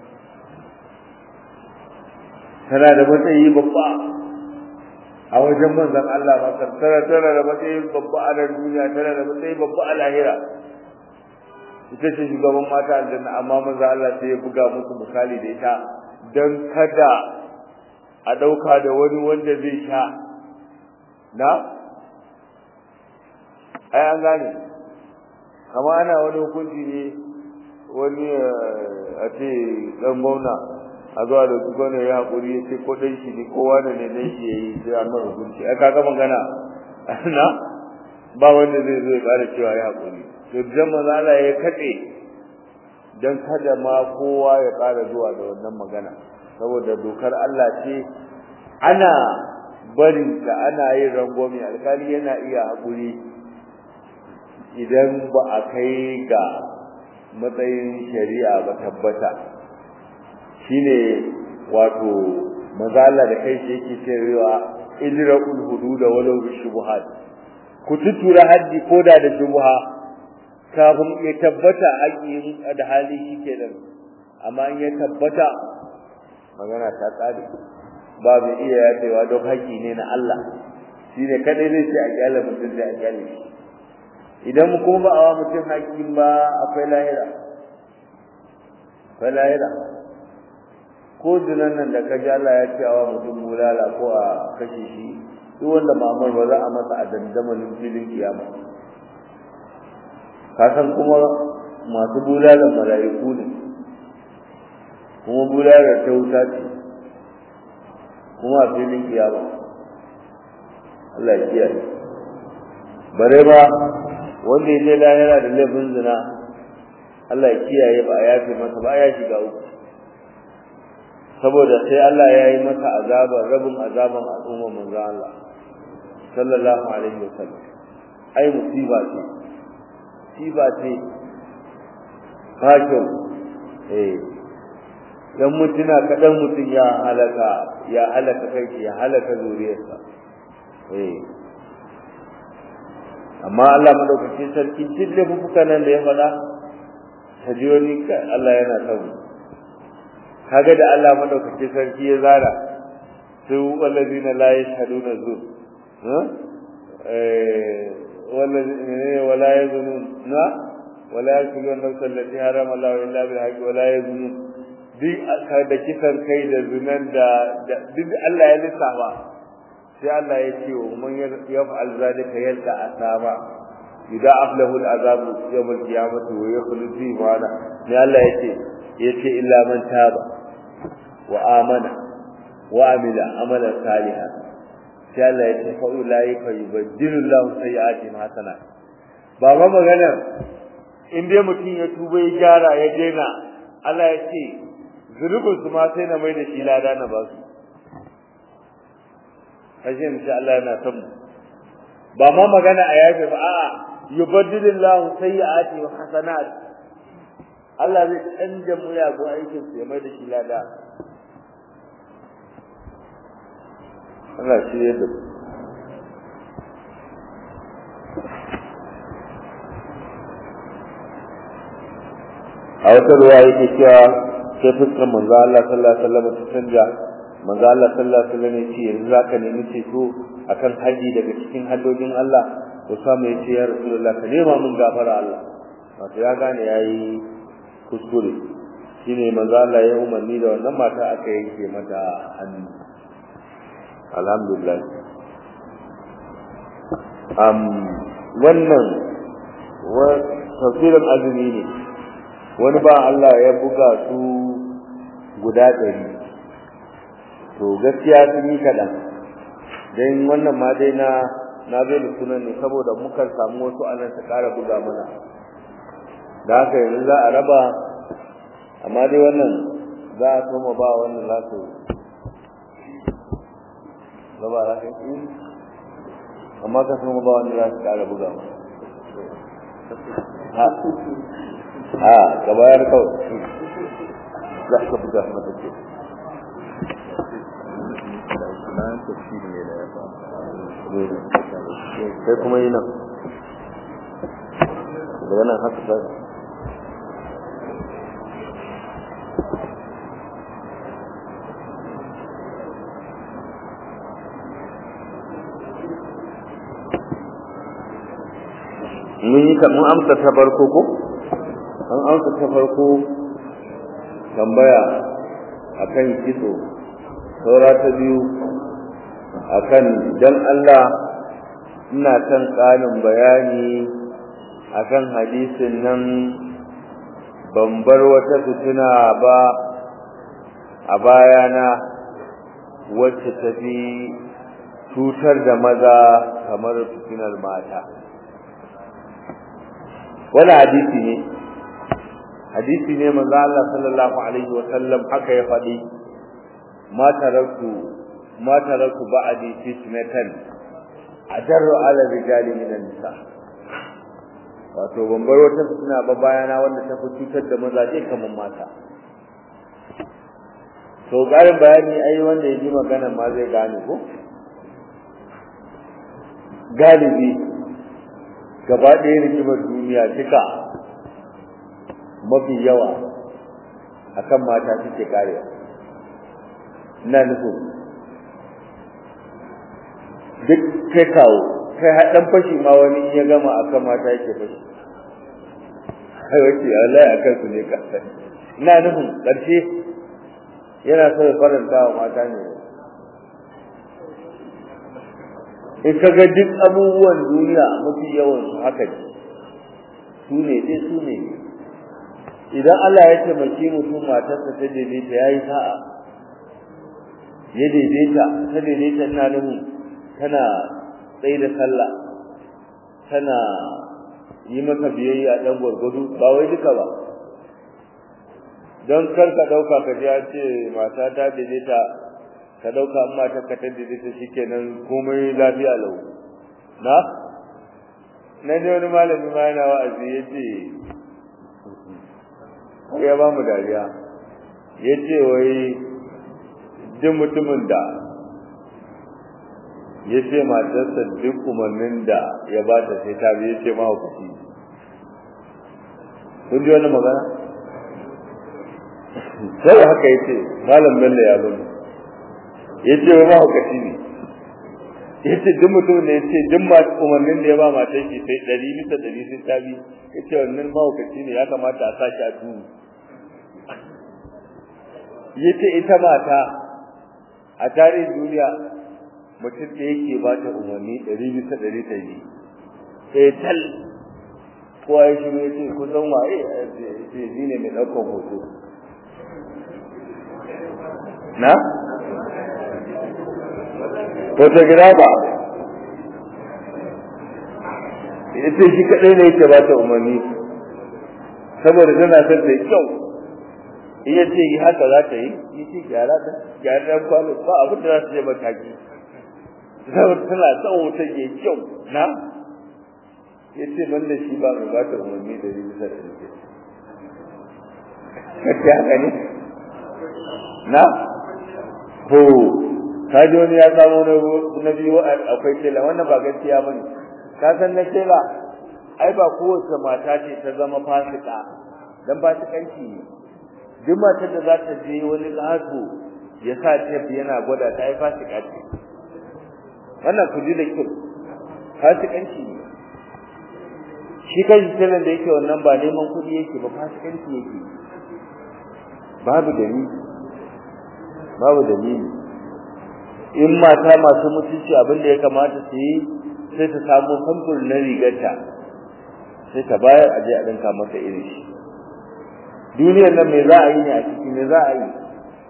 A: tana da matsayi babba a wajen manzon Allah ba tana tana da matsayi babba a duniya tana da matsayi babba a lahira ita ce shugaban mata aljanna amma manzo Allah sai ya buga musu misali da ita dan kada a dauka da wani wanda zai sha na ai an gane kama ana wani hukunci ne wani a ce dan gwamna a zuwa da su gwamna ya haƙuri ya ce ko dan shi ne ko wani ne dan shi ya yi sai an mara hukunci ai kaga magana na ba wanda zai zo ya ƙara cewa ya haƙuri to dan manzala ya katse dan kada ma kowa ya ƙara zuwa da wannan magana saboda dokar Allah ce ana barin ta ana yin rangwame alkali yana iya haƙuri idan ba a kai ga matsayin shari'a ba tabbata shine wato mazala da kai shi yake cewa idra'ul hudud walau bi shubuhat ku tutura haddi koda da shubha kafin ya tabbata haƙi da hali shike nan amma in ya tabbata magana ta tsare ba mai iya yafewa don haƙi ne na Allah shine kadai zai ce a kyale mutum sai a kyale shi idan mu kuma ba a wa mutum haƙi ba akwai lahira akwai lahira ko zinan nan da kaji Allah ya ce wa mutum bulala ko a kashe shi duk wanda mamar ba za a masa a dandamalin filin kiyama kasan kuma masu bulalan mala'iku ne kuma bulalar ta wuta ce kuma a filin kiyama Allah ya kiyaye bare ba wanda ya je lahira da laifin zina Allah ya kiyaye ba a yafe masa ba ya shiga uku saboda sai Allah ya yi masa azaban rabin azaban al'umma manzo Allah sallallahu alaihi wasallam ai musiba ce musiba ce ba kyau eh dan mutuna kadan mutun ya halaka ya halaka kai ya halaka zuriyarsa eh amma Allah madaukake sarki dille fuka nan da ya fada tajiyoni Allah yana tabu kaga da Allah madaukake sarki ya zara su wallazina la yashhaduna zur ha eh wallazina wala yazunun na wala yakulun nafsan allati harama Allah illa bil haqqi wala yazunun duk aka da kisan kai da zunan da duk Allah ya lissafa sai Allah ya ce wa man yaf'al zalika yalqa asaba idza aflahu al'azab yawm al-qiyamati wa yakhlud fi ma'ana ne Allah yace yace illa man taba wa amana wa amila amalan salihan sai Allah yace fa ulaika yubaddilu Allahu sayyi'atihim hasanat ba ma magana in dai mutum ya tuba ya gyara ya daina Allah ya ce zunubin su ma sai na mai da shi lada na ba su kashe insha Allah yana son ba ma magana a yafe ba a'a yubaddilu Allahu sayyi'ati wa hasanat Allah zai canja muyagu aikin su ya mai da shi lada Allah shi ya da a wata ruwa yake cewa sai fuskar manzo Allah sallallahu alaihi wasallam ta canja manzo Allah sallallahu alaihi wasallam yace yanzu zaka nemi ceto akan haji daga cikin haddojin Allah to samu yace ya Rasulullah ka nema mun gafara Allah wato ya gane yayi kuskure shine manzo Allah ya umarni da wannan mata aka yanke mata hannu alhamdulillah um wannan wa tafsirin azumi ne wani ba Allah ya buga su guda ɗari to gaskiya sun yi kaɗan don wannan ma dai na na bai da sunan ne saboda mukan samu wasu anan su ƙara buga mana da haka yanzu za a raba amma dai wannan za a soma ba wannan za su raba za ka yi amma ka soma ba wannan za su ƙara buga mana ha ka bayar kawai za ka buga mata ce sai kuma yi nan daga nan haka ba mun yi mun amsa ta farko ko an amsa ta farko tambaya akan kitso saura ta biyu akan dan Allah ina kan ƙarin bayani akan hadisin nan ban bar wata fitina ba a bayana wacce ta fi cutar da maza kamar fitinar mata wani hadisi ne hadisi ne manzo Allah sallallahu alaihi wa sallam haka ya faɗi ma taraktu ma taraktu ba'di fitnatan ajarru ala rijali min nisa wato ban bar wata fitina ba bayana wanda ta fi cutar da mazaje kamar mata to garin bayani ai wanda ya ji magana ma zai gane ko galibi gaba ɗaya rigimar duniya duka mafi yawa akan mata suke karewa ina nufin duk kai kawo kai haɗan fashi ma wani ya gama akan mata yake fashi ai wace Allah ya kan su ne ka ina nufin ƙarshe yana so ya faranta wa mata ne in ka ga duk abubuwan duniya mafi yawan su haka ne su ne dai su ne idan Allah ya taimaki mutum matarsa ta daidaita ya yi sa'a ya daidaita ta daidaita ina nufin tana tsaye da sallah tana yi maka biyayya dan gwargwado ba wai duka ba don kar ka dauka ka ji an ce mata ta daidaita ka dauka amma ta ka ta daidaita shikenan komai lafiya lau na na ne wani malami ma yana wa'azi ya ce ya ba mu dariya ya ce wai duk mutumin da ya ce matarsa duk umarnin da ya ba ta sai ta biye ce mahaukaci kun ji wani magana sai haka ya ce malam bello ya bani ya ce wai mahaukaci ne ya ce duk mutum ne ya ce duk umarnin da ya ba matar shi sai ɗari bisa ɗari sai ta bi ya ce wannan mahaukaci ne ya kamata a sa shi a duhu ya ce ita mata a tarihin duniya mutum da yake ba ta umarni ɗari bisa ɗari ta yi sai tal kowa ya shiru ya ce kusan waye ce shi ne mai ɗaukar hoto na? photographer ya ce shi kaɗai ne yake ba ta umarni saboda tana son ta yi kyau iya ce yi haka za ta yi yi ce gyara ta gyara ɗan kwano ba abin da za su je mataki saboda tana son wuta ke kyau na ya ce ban da shi ba mai ba ta umarni da yi bisa da nake kake haka ne na ho ka ji wani ya samu na biyu akwai tela wannan ba gaskiya bane ka san na tela ai ba kowace mata ce ta zama fasika dan fasikanci ne duk matar da za ta je wani lazo ya sa tef yana gwada ta ai fasika ce wannan ku ji da kyau fasikanci ne shi kanshi telan da yake wannan ba neman kuɗi yake ba fasikanci yake babu dalili babu dalili in mata masu mutunci abin da ya kamata su yi sai ta samu samfur na rigarta sai ta bayar aje a ɗinka masa irin shi duniyar nan me za a yi ne a ciki me za a yi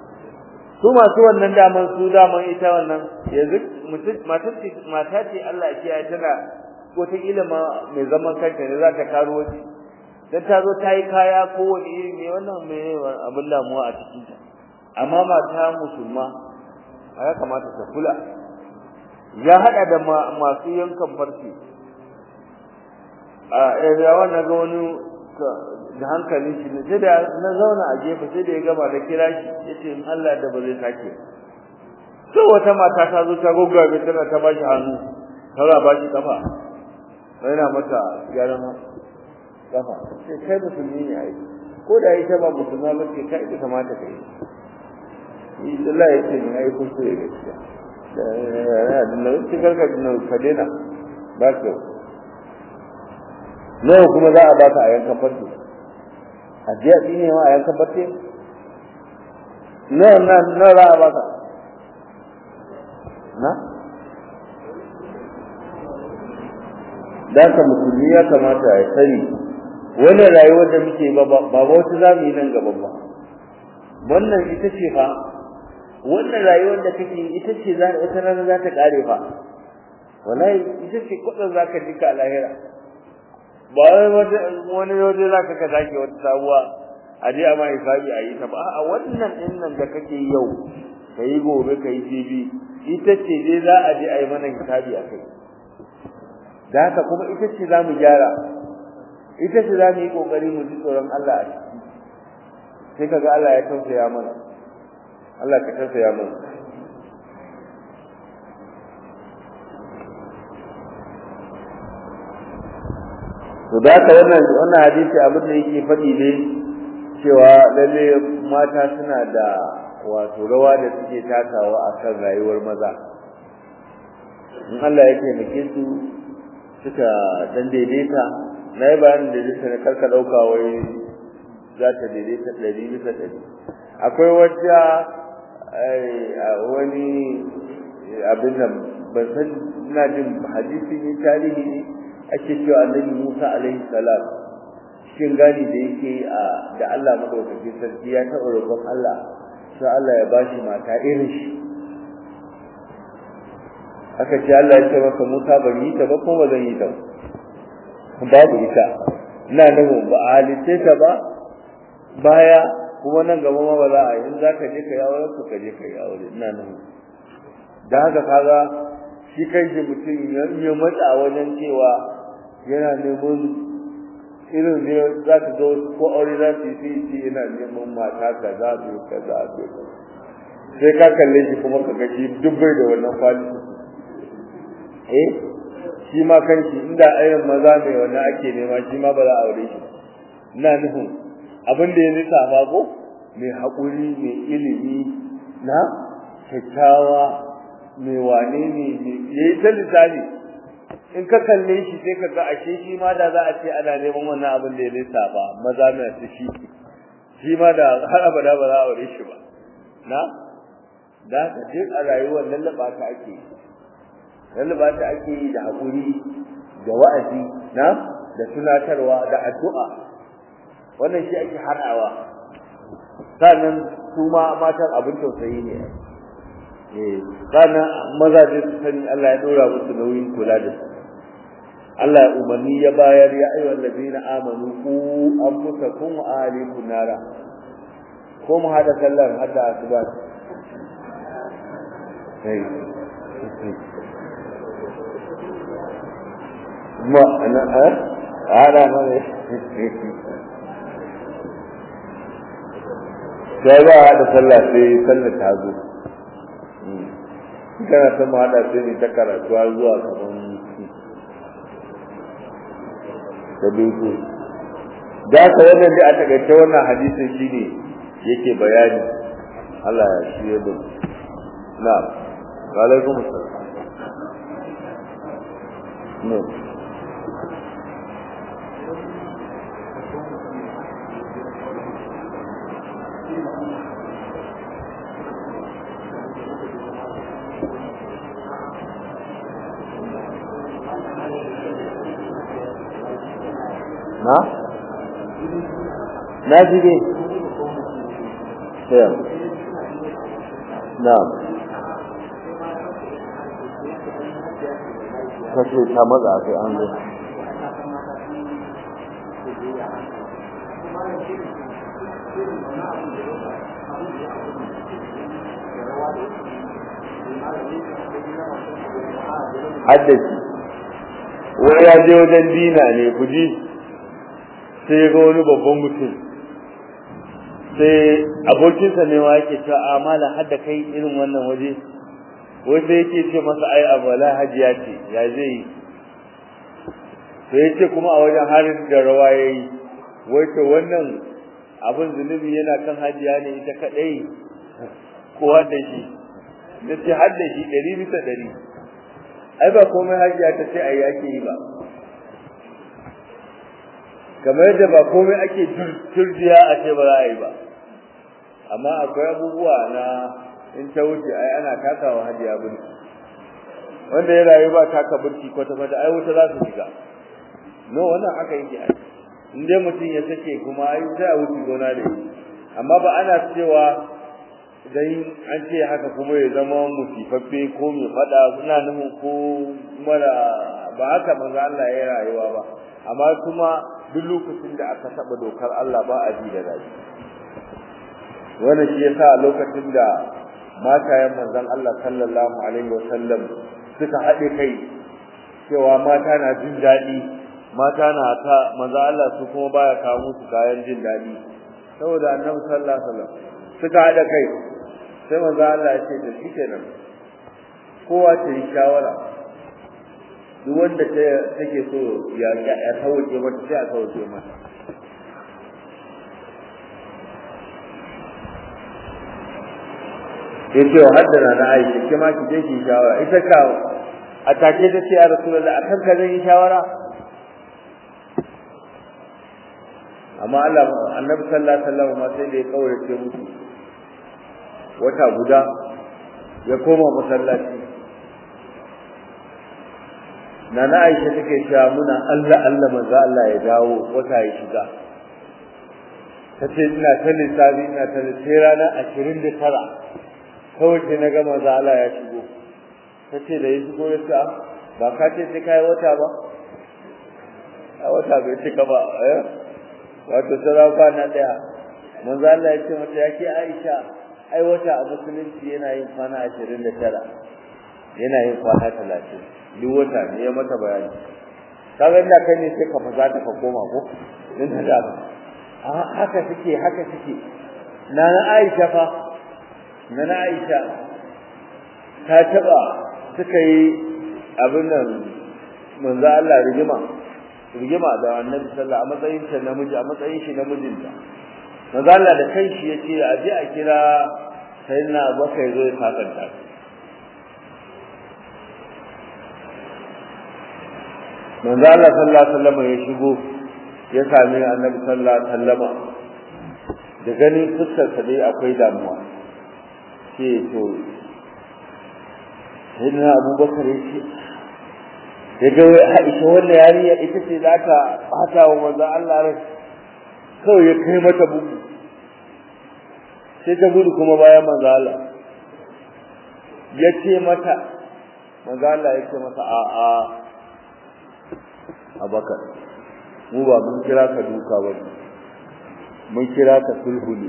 A: su masu wannan daman su daman ita wannan yanzu mutum matar ce mata ce Allah ya kiyaye tana wata ilima mai zaman kanta ne za ta karo waje dan ta zo ta yi kaya ko wani iri ne wannan me abin damuwa a cikin ta amma mata musulma ya kamata ta kula ya hada da masu yankan farce a ya wannan ga wani da hankalin shi ne sai da na zauna a gefe sai da ya gama da kira shi yace in Allah da ba zai sake to wata mata ta zo ta goggabe tana ta bashi hannu tana bashi kafa sai na mata gyaran kafa sai kai musulmi ne ai ko da ita ba musulma ba ce kai ita kamata kai yi Allah ya ce ni ai kuskure gaskiya da ya da nan cikin ka dinnan ka dena ba ka nawa kuma za a baka a yankan farko a jiya ne ma a yankan farko nawa na nawa za a baka na da ka musulmi ya kamata ya sani wannan rayuwar da muke ba ba wata za mu yi nan gaba ba wannan ita ce fa wannan rayuwar da kake ita ce za wata rana za ta kare fa wallahi ita ce kudin za ka jika a lahira ba wani waje za ka ka zake wata sabuwa a je a ma hisabi a yi ta ba a wannan din nan da kake yau ka yi gobe ka yi jibi ita ce dai za a je a yi mana hisabi a kai da haka kuma ita ce za mu gyara ita ce za mu yi ƙoƙari mu ji tsoron Allah a ciki sai ka ga Allah ya tausaya mana Allah ka tausaya mana to da haka wannan wannan hadisi abin da yake faɗi ne cewa lalle mata suna da wato rawa da suke takawa akan rayuwar maza in Allah ya taimake su suka dan daidaita na yi bayanin daidaita na karka ɗauka wai za ta daidaita ɗari bisa ɗari akwai wata wani abin nan ban san ina jin hadisi ne tarihi ne ake cewa annabi Musa alaihi salam cikin gani da yake a da Allah madaukakin sarki ya taɓa roƙon Allah sai Allah ya bashi mata irin shi aka ce Allah ya ce maka Musa ban yi ta ba kuma ba zan yi ta babu ita ina nufin ba a halitte ta ba baya kuma nan gaba ma ba za a yi in za ka je ka yi auren ka je ka yi aure ina nufin da haka kaga shi kai shi mutum ya matsa wajen cewa yana neman irin ne za ka ga ko aure za su yi sai ce yana neman mata kaza biyu kaza biyu sai ka kalle shi kuma ka ga shi duk bai da wannan kwali eh shi ma kanshi inda irin maza mai wannan ake nema shi ma ba za a aure shi ina nufin abin da ya nisa ba ko mai haƙuri mai ilimi na kyakkyawa mai wane ne ya yi ta lisani in ka kalle shi sai ka ga ashe shi ma da za a ce ana neman wannan abin da ya nisa ba maza mai su shi shi ma da har abada ba za a aure shi ba na da ka duk a rayuwar lallaba ta ake yi lallaba ta ake yi da haƙuri da wa'azi na da tunatarwa da addu'a wannan shi ake haɗawa sannan su ma matan abin tausayi ne eh sannan mazaje su sani Allah ya dora musu nauyin kula da su Allah ya umarni ya bayar ya ayyuhal ladina amanu ku anfusakum wa ahlikum nara ko mu hada sallar hada asuba sai ma ana a ana mana sai ba da sallah sai sallar ta zo kana ta mu hada sai ne ta karatuwa zuwa kaman da biyu da ka wannan da a takaice wannan hadisin shine yake bayani Allah ya shi ya bin na'am wa alaikum assalam no na na ji dai sai na'am kace ta maza sai an zo haddaci wani ya je wajen dina ne ku ji sai ya ga wani babban mutum sai abokinsa ne ma yake cewa a mala hadda kai irin wannan waje wanda yake ce masa ai abala hajiya ce ya zai yi sai ya ce kuma a wajen harin da rawa ya yi wai to wannan abin zunubi yana kan hajiya ne ita kaɗai ko hadda shi na ce hadda shi ɗari bisa ɗari ai ba komai hajiya ta ce ai ake yi ba kamar yadda ba komai ake turjiya a ce ba za a yi ba amma akwai abubuwa na in ta wuce ai ana takawa hajiya burki wanda ya rayu ba taka burki kwata kwata ai wuta za su shiga no wannan haka yake ai in dai mutum ya sake kuma ai sai a wuce gona da shi amma ba ana cewa dan an ce haka kuma ya zama musifaffe ko mai fada suna nufin ko mara ba haka manzo Allah ya rayuwa ba amma kuma duk lokacin da aka taba dokar Allah ba a ji da daɗi wannan shi yasa lokacin da matayen manzon Allah sallallahu alaihi wasallam suka haɗe kai cewa mata na jin daɗi mata na ta manzon Allah su kuma baya kawo musu kayan jin daɗi saboda annabi sallallahu alaihi wasallam suka haɗe kai sai manzon Allah ya ce da shi kenan kowa ta yi shawara duk wanda take so ya ya sauke mata sai a sauke mata yace wa haddana na Aisha ke ma ki je ki shawara ita ka a take ta ce ya Rasulullah akan ka zan yi shawara amma Allah Annabi sallallahu alaihi wasallam ma sai da ya kaurace musu wata guda ya koma masallaci Nana Aisha take cewa muna Allah Allah manzo Allah ya dawo wata ya shiga tace ina ta lissafi ina ta sai ranar 29 kawai sai na ga manzo Allah ya shigo tace da ya shigo ya ce ba ka ce sai kai wata ba a wata bai cika ba eh wato sarafa na daya manzo Allah ya ce mata yake Aisha ai wata a musulunci yana yin kwana 29 yana yin kwana 30 duk wata ne ya mata bayani kaga inda kai ne sai ka faza ta ka koma ko din da da a haka take haka take na na Aisha fa na na Aisha ta taba suka yi abin nan manzo Allah rigima rigima da Annabi sallallahu a matsayin sa namiji a matsayin shi namijinta manzo Allah da kanshi yace a je a kira sayyidina Abubakar zo ya sakanta manzo Allah sallallahu alaihi wasallam ya shigo ya sami Annabi sallallahu alaihi wasallam da ganin fuskar sa dai akwai damuwa ce to sayyidina Abubakar yace ya ga Aisha wannan yariya ita ce za ta bata wa manzo Allah rai kawai ya kai mata bugu sai ta gudu kuma bayan manzo Allah ya ce mata manzo Allah ya ce mata a a abakar mu ba mun kira ka duka ba mun kira ka sulhu ne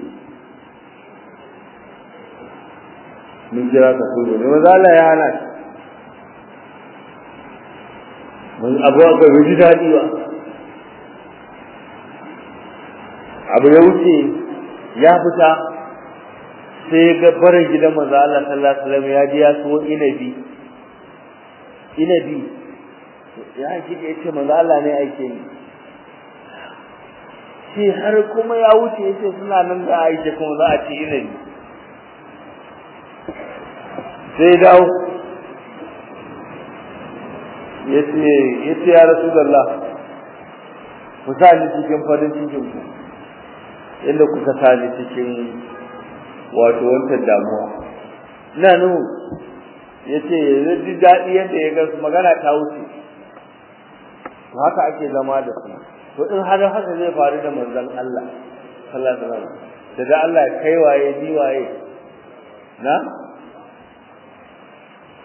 A: mun kira ka sulhu ne manzo Allah ya hana mun abu ga ji dadi ba abu ya wuce ya fita sai ga barin gidan manzo Allah sallallahu alaihi wasallam ya ji ya so inabi inabi ya shi da yace manzo Allah ne ake yi shi har kuma ya wuce yace suna nan da Aisha kuma za a ci inabi sai dawo yace yace ya rasulullah ku sa ni cikin farin cikin ku inda kuka sa ni cikin wato wancan damuwa ina nuhu yace zai ji daɗi yadda ya ga magana ta wuce to haka ake zama da su to in har haka zai faru da manzon Allah sallallahu alaihi wasallam da da Allah kai waye ni waye na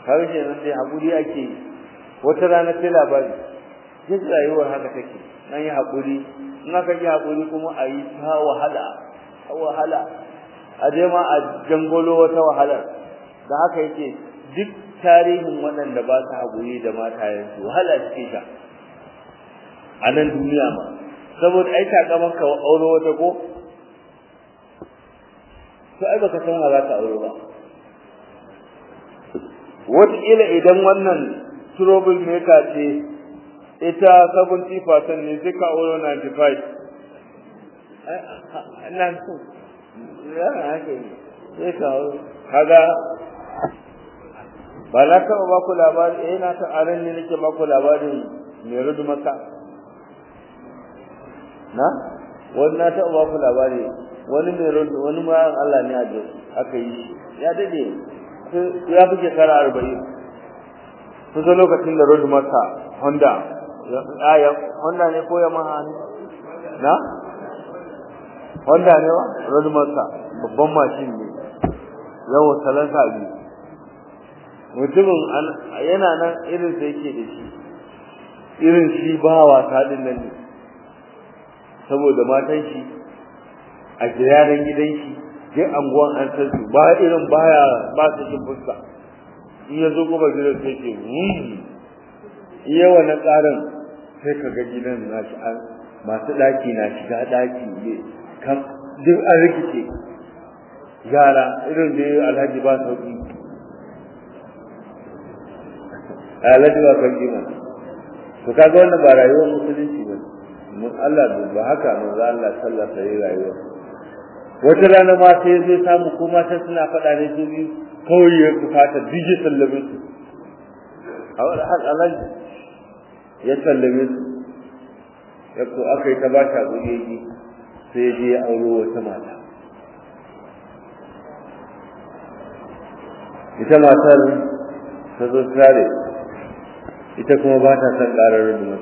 A: har yanzu sai haƙuri ake yi wata rana sai labari duk rayuwar haka take nan yi haƙuri in aka yi haƙuri kuma a yi ta wahala ta wahala a je ma a jangolo wata wahala da haka yake duk tarihin waɗanda ba su haƙuri da matayensu wahala suke sha a nan duniya ma saboda ai takaman ka auro wata ko to ai baka san za ka auro ba wataƙila idan wannan trouble maker ce ita 70% ne sai ka auro 95 ina so ya haka sai ka auro kaga ba na taɓa ba ku labari eh na ta aran ne nake ba ku labarin mai rudu maka na wani na taɓa ba ku labari wani mai rudu wani ma Allah ne a aka yi ya dade ya fi shekara arba'in kusa lokacin da road maka honda aya honda ne ko yamaha ne na honda ne wa road maka babban mashin ne yawan salansa biyu mutumin yana nan irin sa yake da shi irin shi ba wasa din nan ne saboda matan shi a jiragen gidan shi duk anguwan an san su ba irin baya ba su cin fuska in ya zo kuma gidan sai ce iya wannan tsarin sai ka ga gidan na shi an masu ɗaki na shiga ɗaki ne kan duk an rikice yara irin da alhaji ba sauki alhaji ba sauki ma to kaga wannan ba rayuwar musulunci ba mun Allah ba haka manzo Allah sallallahu alaihi rayuwa wata rana ma sai zai samu ko mata suna faɗa ne su biyu kawai ya fata dije sallame su a wani har alaji ya sallame su ya ko aka yi ta ba shi abu yaji sai je ya auro wata mata ita matar ta zo tare ita kuma ba ta son ƙarar rubu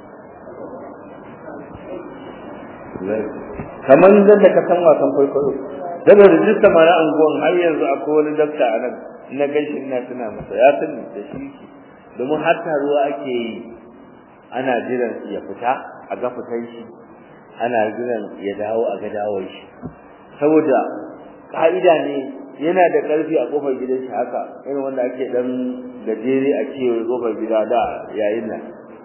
A: kamar da ka san wasan kwaikwayo daga rijista mara anguwan har yanzu akwai wani dakta a nan na gaishe ina tuna masa ya sani da shi domin har taruwa ake yi ana jiran ya fita a ga fitan shi ana jiran ya dawo a ga dawon shi saboda ka'ida ne yana da ƙarfi a kofar gidan shi haka irin wanda ake dan gajere a kewaye kofar gida da yayin nan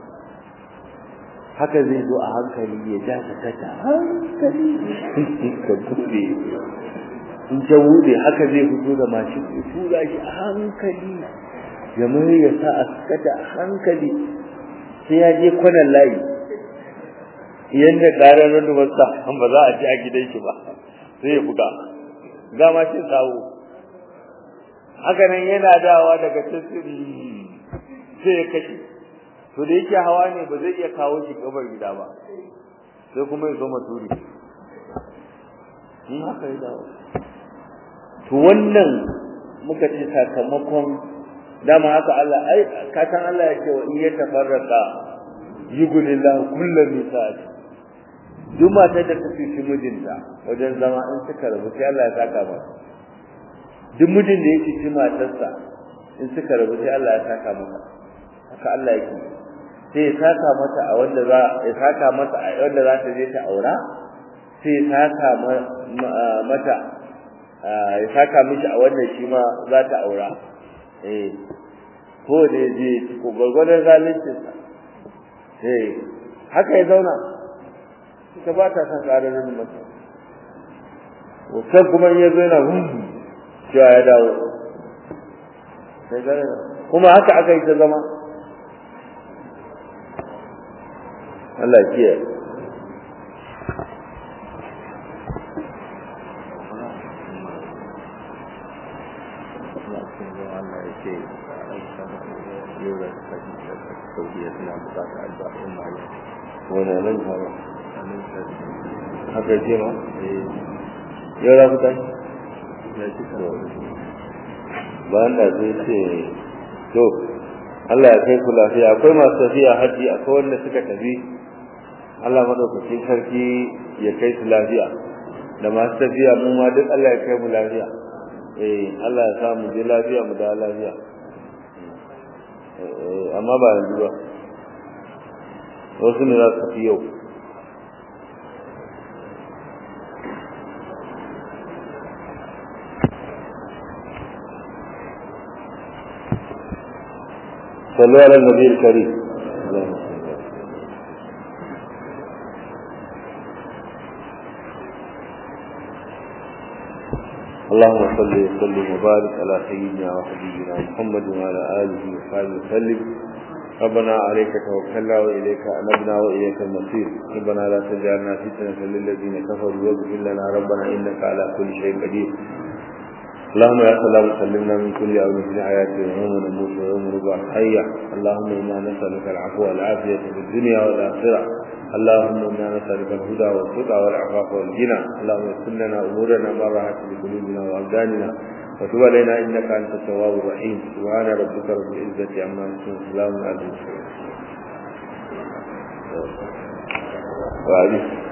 A: haka zai zo a hankali ya ja ka kata hankali ka bude in ta bude haka zai fito da mashin ya tura shi a hankali ya mai ya sa a kata a hankali sai ya je kwanan layi yadda ƙarar rundumarsa ba za a ci a gidan shi ba sai ya buga ga mashin kawo haka nan yana dawa daga tasiri sai ya kashe to da yake hawa ne ba zai iya kawo shi gabar gida ba sai kuma ya zo maturi in haka ya dawo to wannan muka ce sakamakon dama haka Allah ai ka san Allah ya ce wa in ya tafarraka yughnillahu kullu misal duk matar da ta fifi mijinta wajen zama in suka rabu sai Allah ya saka ba duk mijin da ya fifi matarsa in suka rabu sai Allah ya saka maka haka Allah yake sai ya saka mata a wanda za ya saka mata a wanda za ta je ta aura sai ya saka mata ya saka mishi a wannan shi ma za ta aura eh ko da je ko gurgurdan zalincin sa eh haka ya zauna ita ba ta san ƙararin mata wasan kuma in ya zo yana hundu cewa ya dawo kuma haka aka yi ta zama Allah kiyaye wani nan fara haka ce ma yau za ku tashi ba da zai ce to Allah ya kai ku lafiya akwai masu tafiya haji akwai wanda suka tafi Allah madaukakin sarki ya kai su lafiya da masu tafiya mu ma duk Allah ya kai mu lafiya eh Allah ya sa mu je lafiya mu da lafiya amma ba yanzu ba wasu ne za su fi yau صلوا على النبي الكريم اللهم صل اللهم صل وسلم وبارك على سيدنا وحبيبنا محمد وعلى اله وصحبه وسلم ربنا عليك توكلنا واليك انبنا واليك المصير ربنا لا تجعلنا فتنه للذين كفروا واغفر لنا ربنا انك على كل شيء قدير اللهم يا سلام سلمنا من كل امر في حياتنا ويوم نموت ويوم نبعث حيا اللهم انا نسالك العفو والعافيه في الدنيا والاخره اللهم انا نسالك الهدى والتقى والعفاف والغنى اللهم يسر لنا امورنا ما راحت لقلوبنا وابداننا وتب علينا انك انت التواب الرحيم سبحان ربك رب العزه عما يصفون سلام على المرسلين وعليكم